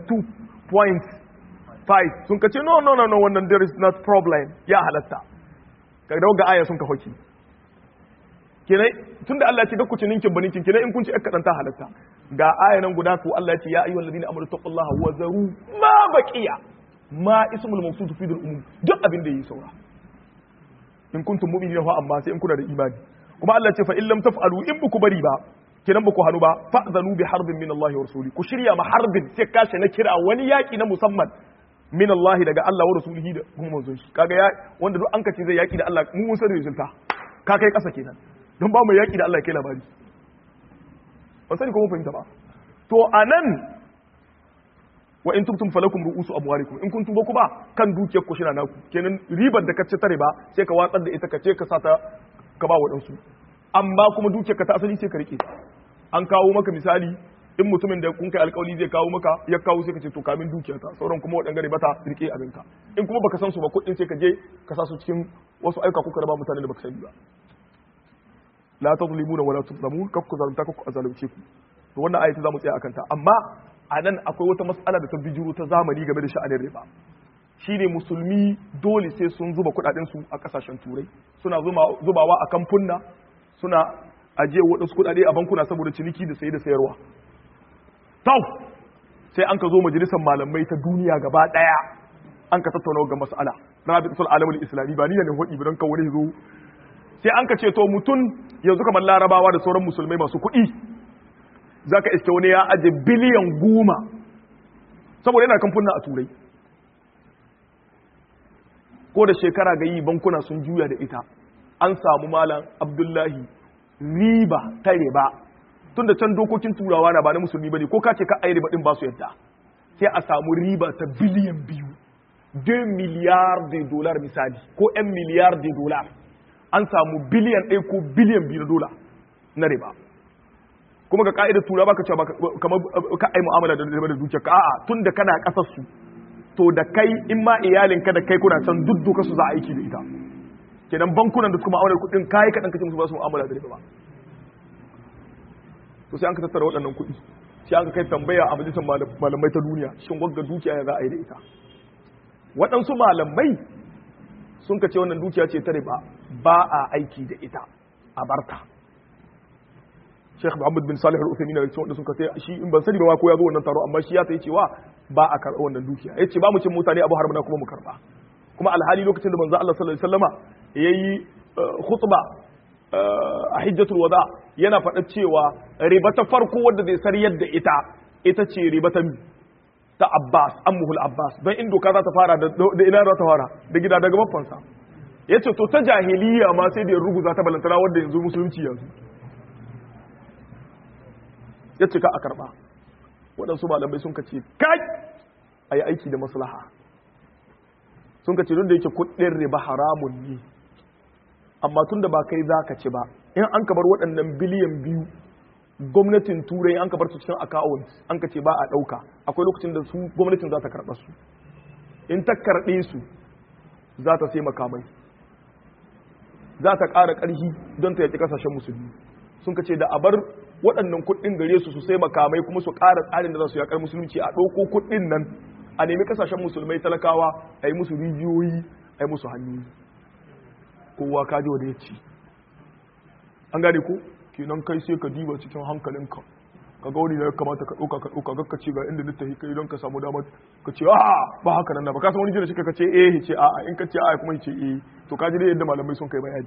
2.5 sun ka ce no no no no wannan there is not problem ya halatta ka dawo ga aya sun ka hoki kenan tunda Allah ya ce ku ci ninkin ba ninkin kenan in kun ci aka dan ta halatta ga aya nan guda ko Allah ya ce ya ayyuhal ladina amanu taqullaha wa zaru ma baqiya ma ismul mawsuf fi umum duk abin da yi saura in kuntum mu'minina fa amma sai in kuna da imani kuma Allah ce fa in lam taf'alu in buku bari ba kiran buku hanu ba fa'zanu bi harbin min Allah wa rasuli ku shirya ma harbin sai kashe na kira wani yaki na musamman min Allah daga Allah wa rasulihi da kuma manzon shi kaga ya wanda duk an kace zai yaki da Allah mu mun san resulta ka kai kasa kenan don ba mu yaki da Allah kai labari ban sani ko mun fahimta ba to anan wa in tubtum falakum ru'usu amwalikum in kuntum ba ku ba kan dukiyar ku shina naku kenan ribar da kace tare ba sai ka watsar da ita kace ka sata ka ba waɗansu amma kuma dukiyar ka ta asali sai ka rike an kawo maka misali in mutumin da kun kai alkawali zai kawo maka ya kawo sai ka ce to kamin dukiyar ta sauran kuma waɗanda bata rike abinka in kuma baka san su ba kuɗin sai ka je ka sa su cikin wasu aika kuka raba mutane da baka sani ba la tazlimuna wala tuzlamun kakku zalunta kakku azalunce ku to wannan ayati zamu tsaya akan ta amma a nan akwai wata matsala da ta bijiro ta zamani game da sha'anin riba shine musulmi dole sai sun zuba kudadensu a kasashen turai suna zubawa a kamfunna suna ajiye waɗansu kudade a bankuna saboda ciniki da saye da sayarwa tau sai an ka zo majalisar malamai ta duniya gaba ɗaya an ka tattauna ga mas'ala rabitul alamul islami ba ni ne hudi bidan ka wani zo sai an ka ce to mutum yanzu kamar larabawa da sauran musulmai masu kuɗi zaka iske wani ya aje biliyan goma saboda yana kamfunna a turai ko da shekara ga yi bankuna sun juya da ita an samu malam abdullahi riba ta riba tun da can dokokin turawa na ba na musulmi ba ne ko ka ce ka ayi riba din ba su yadda sai a samu riba ta biliyan biyu 2 miliyar da dolar misali ko 'yan miliyar da dolar an samu biliyan ɗaya ko biliyan biyu na dola na riba kuma ga ka'idar tura baka cewa kamar ka ai mu'amala da riba da dukiya ka a'a tun da kana kasar su to da kai in ma iyalinka da kai kuna can dudduka su za a aiki da ita kenan bankunan da suka mu'amalar kuɗin kai kaɗan kace musu ba su mu'amala da riba ba to sai an ka tattara waɗannan kuɗi sai an ka kai tambaya a majalisar malamai ta duniya shin wagga dukiya ya za a yi da ita waɗansu malamai sun ka ce wannan dukiya ce ta riba ba a aiki da ita a barta Sheikh Muhammad bin Salih Al-Uthaymeen da cikin wanda suka ce shi in ban sani ba ko ya zo wannan taro amma shi ya ta cewa ba a karɓa wannan dukiya yace ba mu cin mutane abu har muna kuma mu karɓa kuma alhali lokacin da manzo Allah sallallahu alaihi wasallama yayi khutba a hijjatul wada yana faɗa cewa riba ta farko wadda zai sariyar da ita ita ce riba ta ta Abbas ammuhul Abbas don in doka za ta fara da ina za ta fara da gida daga babbansa yace to ta jahiliya ma sai da ya ruguza ta balantana wanda yanzu musulunci yanzu yace ka a karba waɗansu malamai sun ka ce kai a yi aiki da maslaha sun ka ce duk da yake kuɗin riba haramun ne amma tun da ba kai za ka ci ba in an ka bar waɗannan biliyan biyu gwamnatin turai an ka bar su cikin account an ka ce ba a ɗauka akwai lokacin da su gwamnatin za ta karɓa su in ta karɓe su za ta sai makamai za ta ƙara ƙarfi don ta yaƙi ƙasashen musulmi sun ka ce da a bar waɗannan kuɗin gare su su sai makamai kuma su ƙara tsarin da za su yaƙar musulunci a ɗauko kuɗin nan a nemi ƙasashen musulmai talakawa a yi musu rijiyoyi a yi musu hanyoyi kowa ka ji wanda ya ci an gane ko kenan kai sai ka diba cikin hankalinka ka ga wani da ya kamata ka ɗauka ka ɗauka ga ka ce ga inda littafi kai don ka samu damar ka ce a ba haka nan ba ka san wani jira shi ka ce eh ce a in ka ce a kuma ce eh to ka ji dai yadda malamai sun kai bayani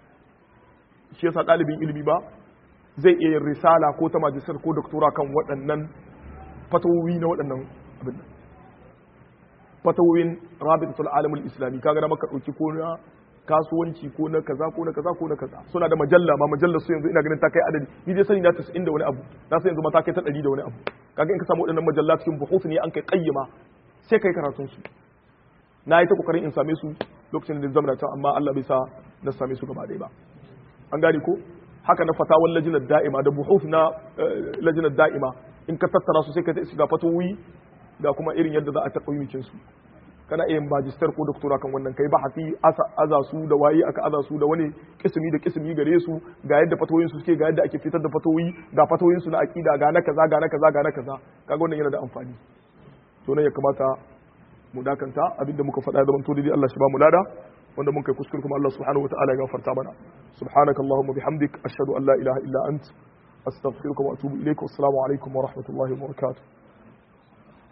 shi yasa ɗalibin ilimi ba zai iya yin risala ko ta majistar ko doktora kan waɗannan fatawowi na waɗannan abin nan fatawowin rabitatul alamul islami kaga na maka ɗauki ko na kasuwanci ko na kaza ko na kaza ko na kaza suna da majalla ma majallar su yanzu ina ganin ta kai adadi ni dai sani na 90 da wani abu na san yanzu ma ta kai ta 100 da wani abu kaga in ka samu waɗannan majalla cikin buhuf ne an kai kayyama sai kai karatun su na yi ta kokarin in same su lokacin da zama ta amma Allah bai sa na same su gaba ɗaya ba an gane ko haka na fatawar lajinar da'ima da buhuf na lajinar da'ima in ka tattara su sai ka ga fatowi ga kuma irin yadda za a taɓa yukin su kana iya magister ko doktora kan wannan kai bahasi aza su da waye aka aza su da wani kisimi da kisimi gare su ga yadda fatoyin su suke ga yadda ake fitar da fatoyi ga fatoyin su na akida ga na kaza ga na kaza ga na kaza kaga wannan yana da amfani to nan ya kamata mu dakanta abinda muka faɗa da manto dai Allah shi ba mu lada wanda mun kai kuskure kuma Allah subhanahu wataala ya gafarta mana subhanaka allahumma bihamdik ashhadu an la ilaha illa ant astaghfiruka wa atubu ilaik wassalamu alaikum wa rahmatullahi wa barakatuh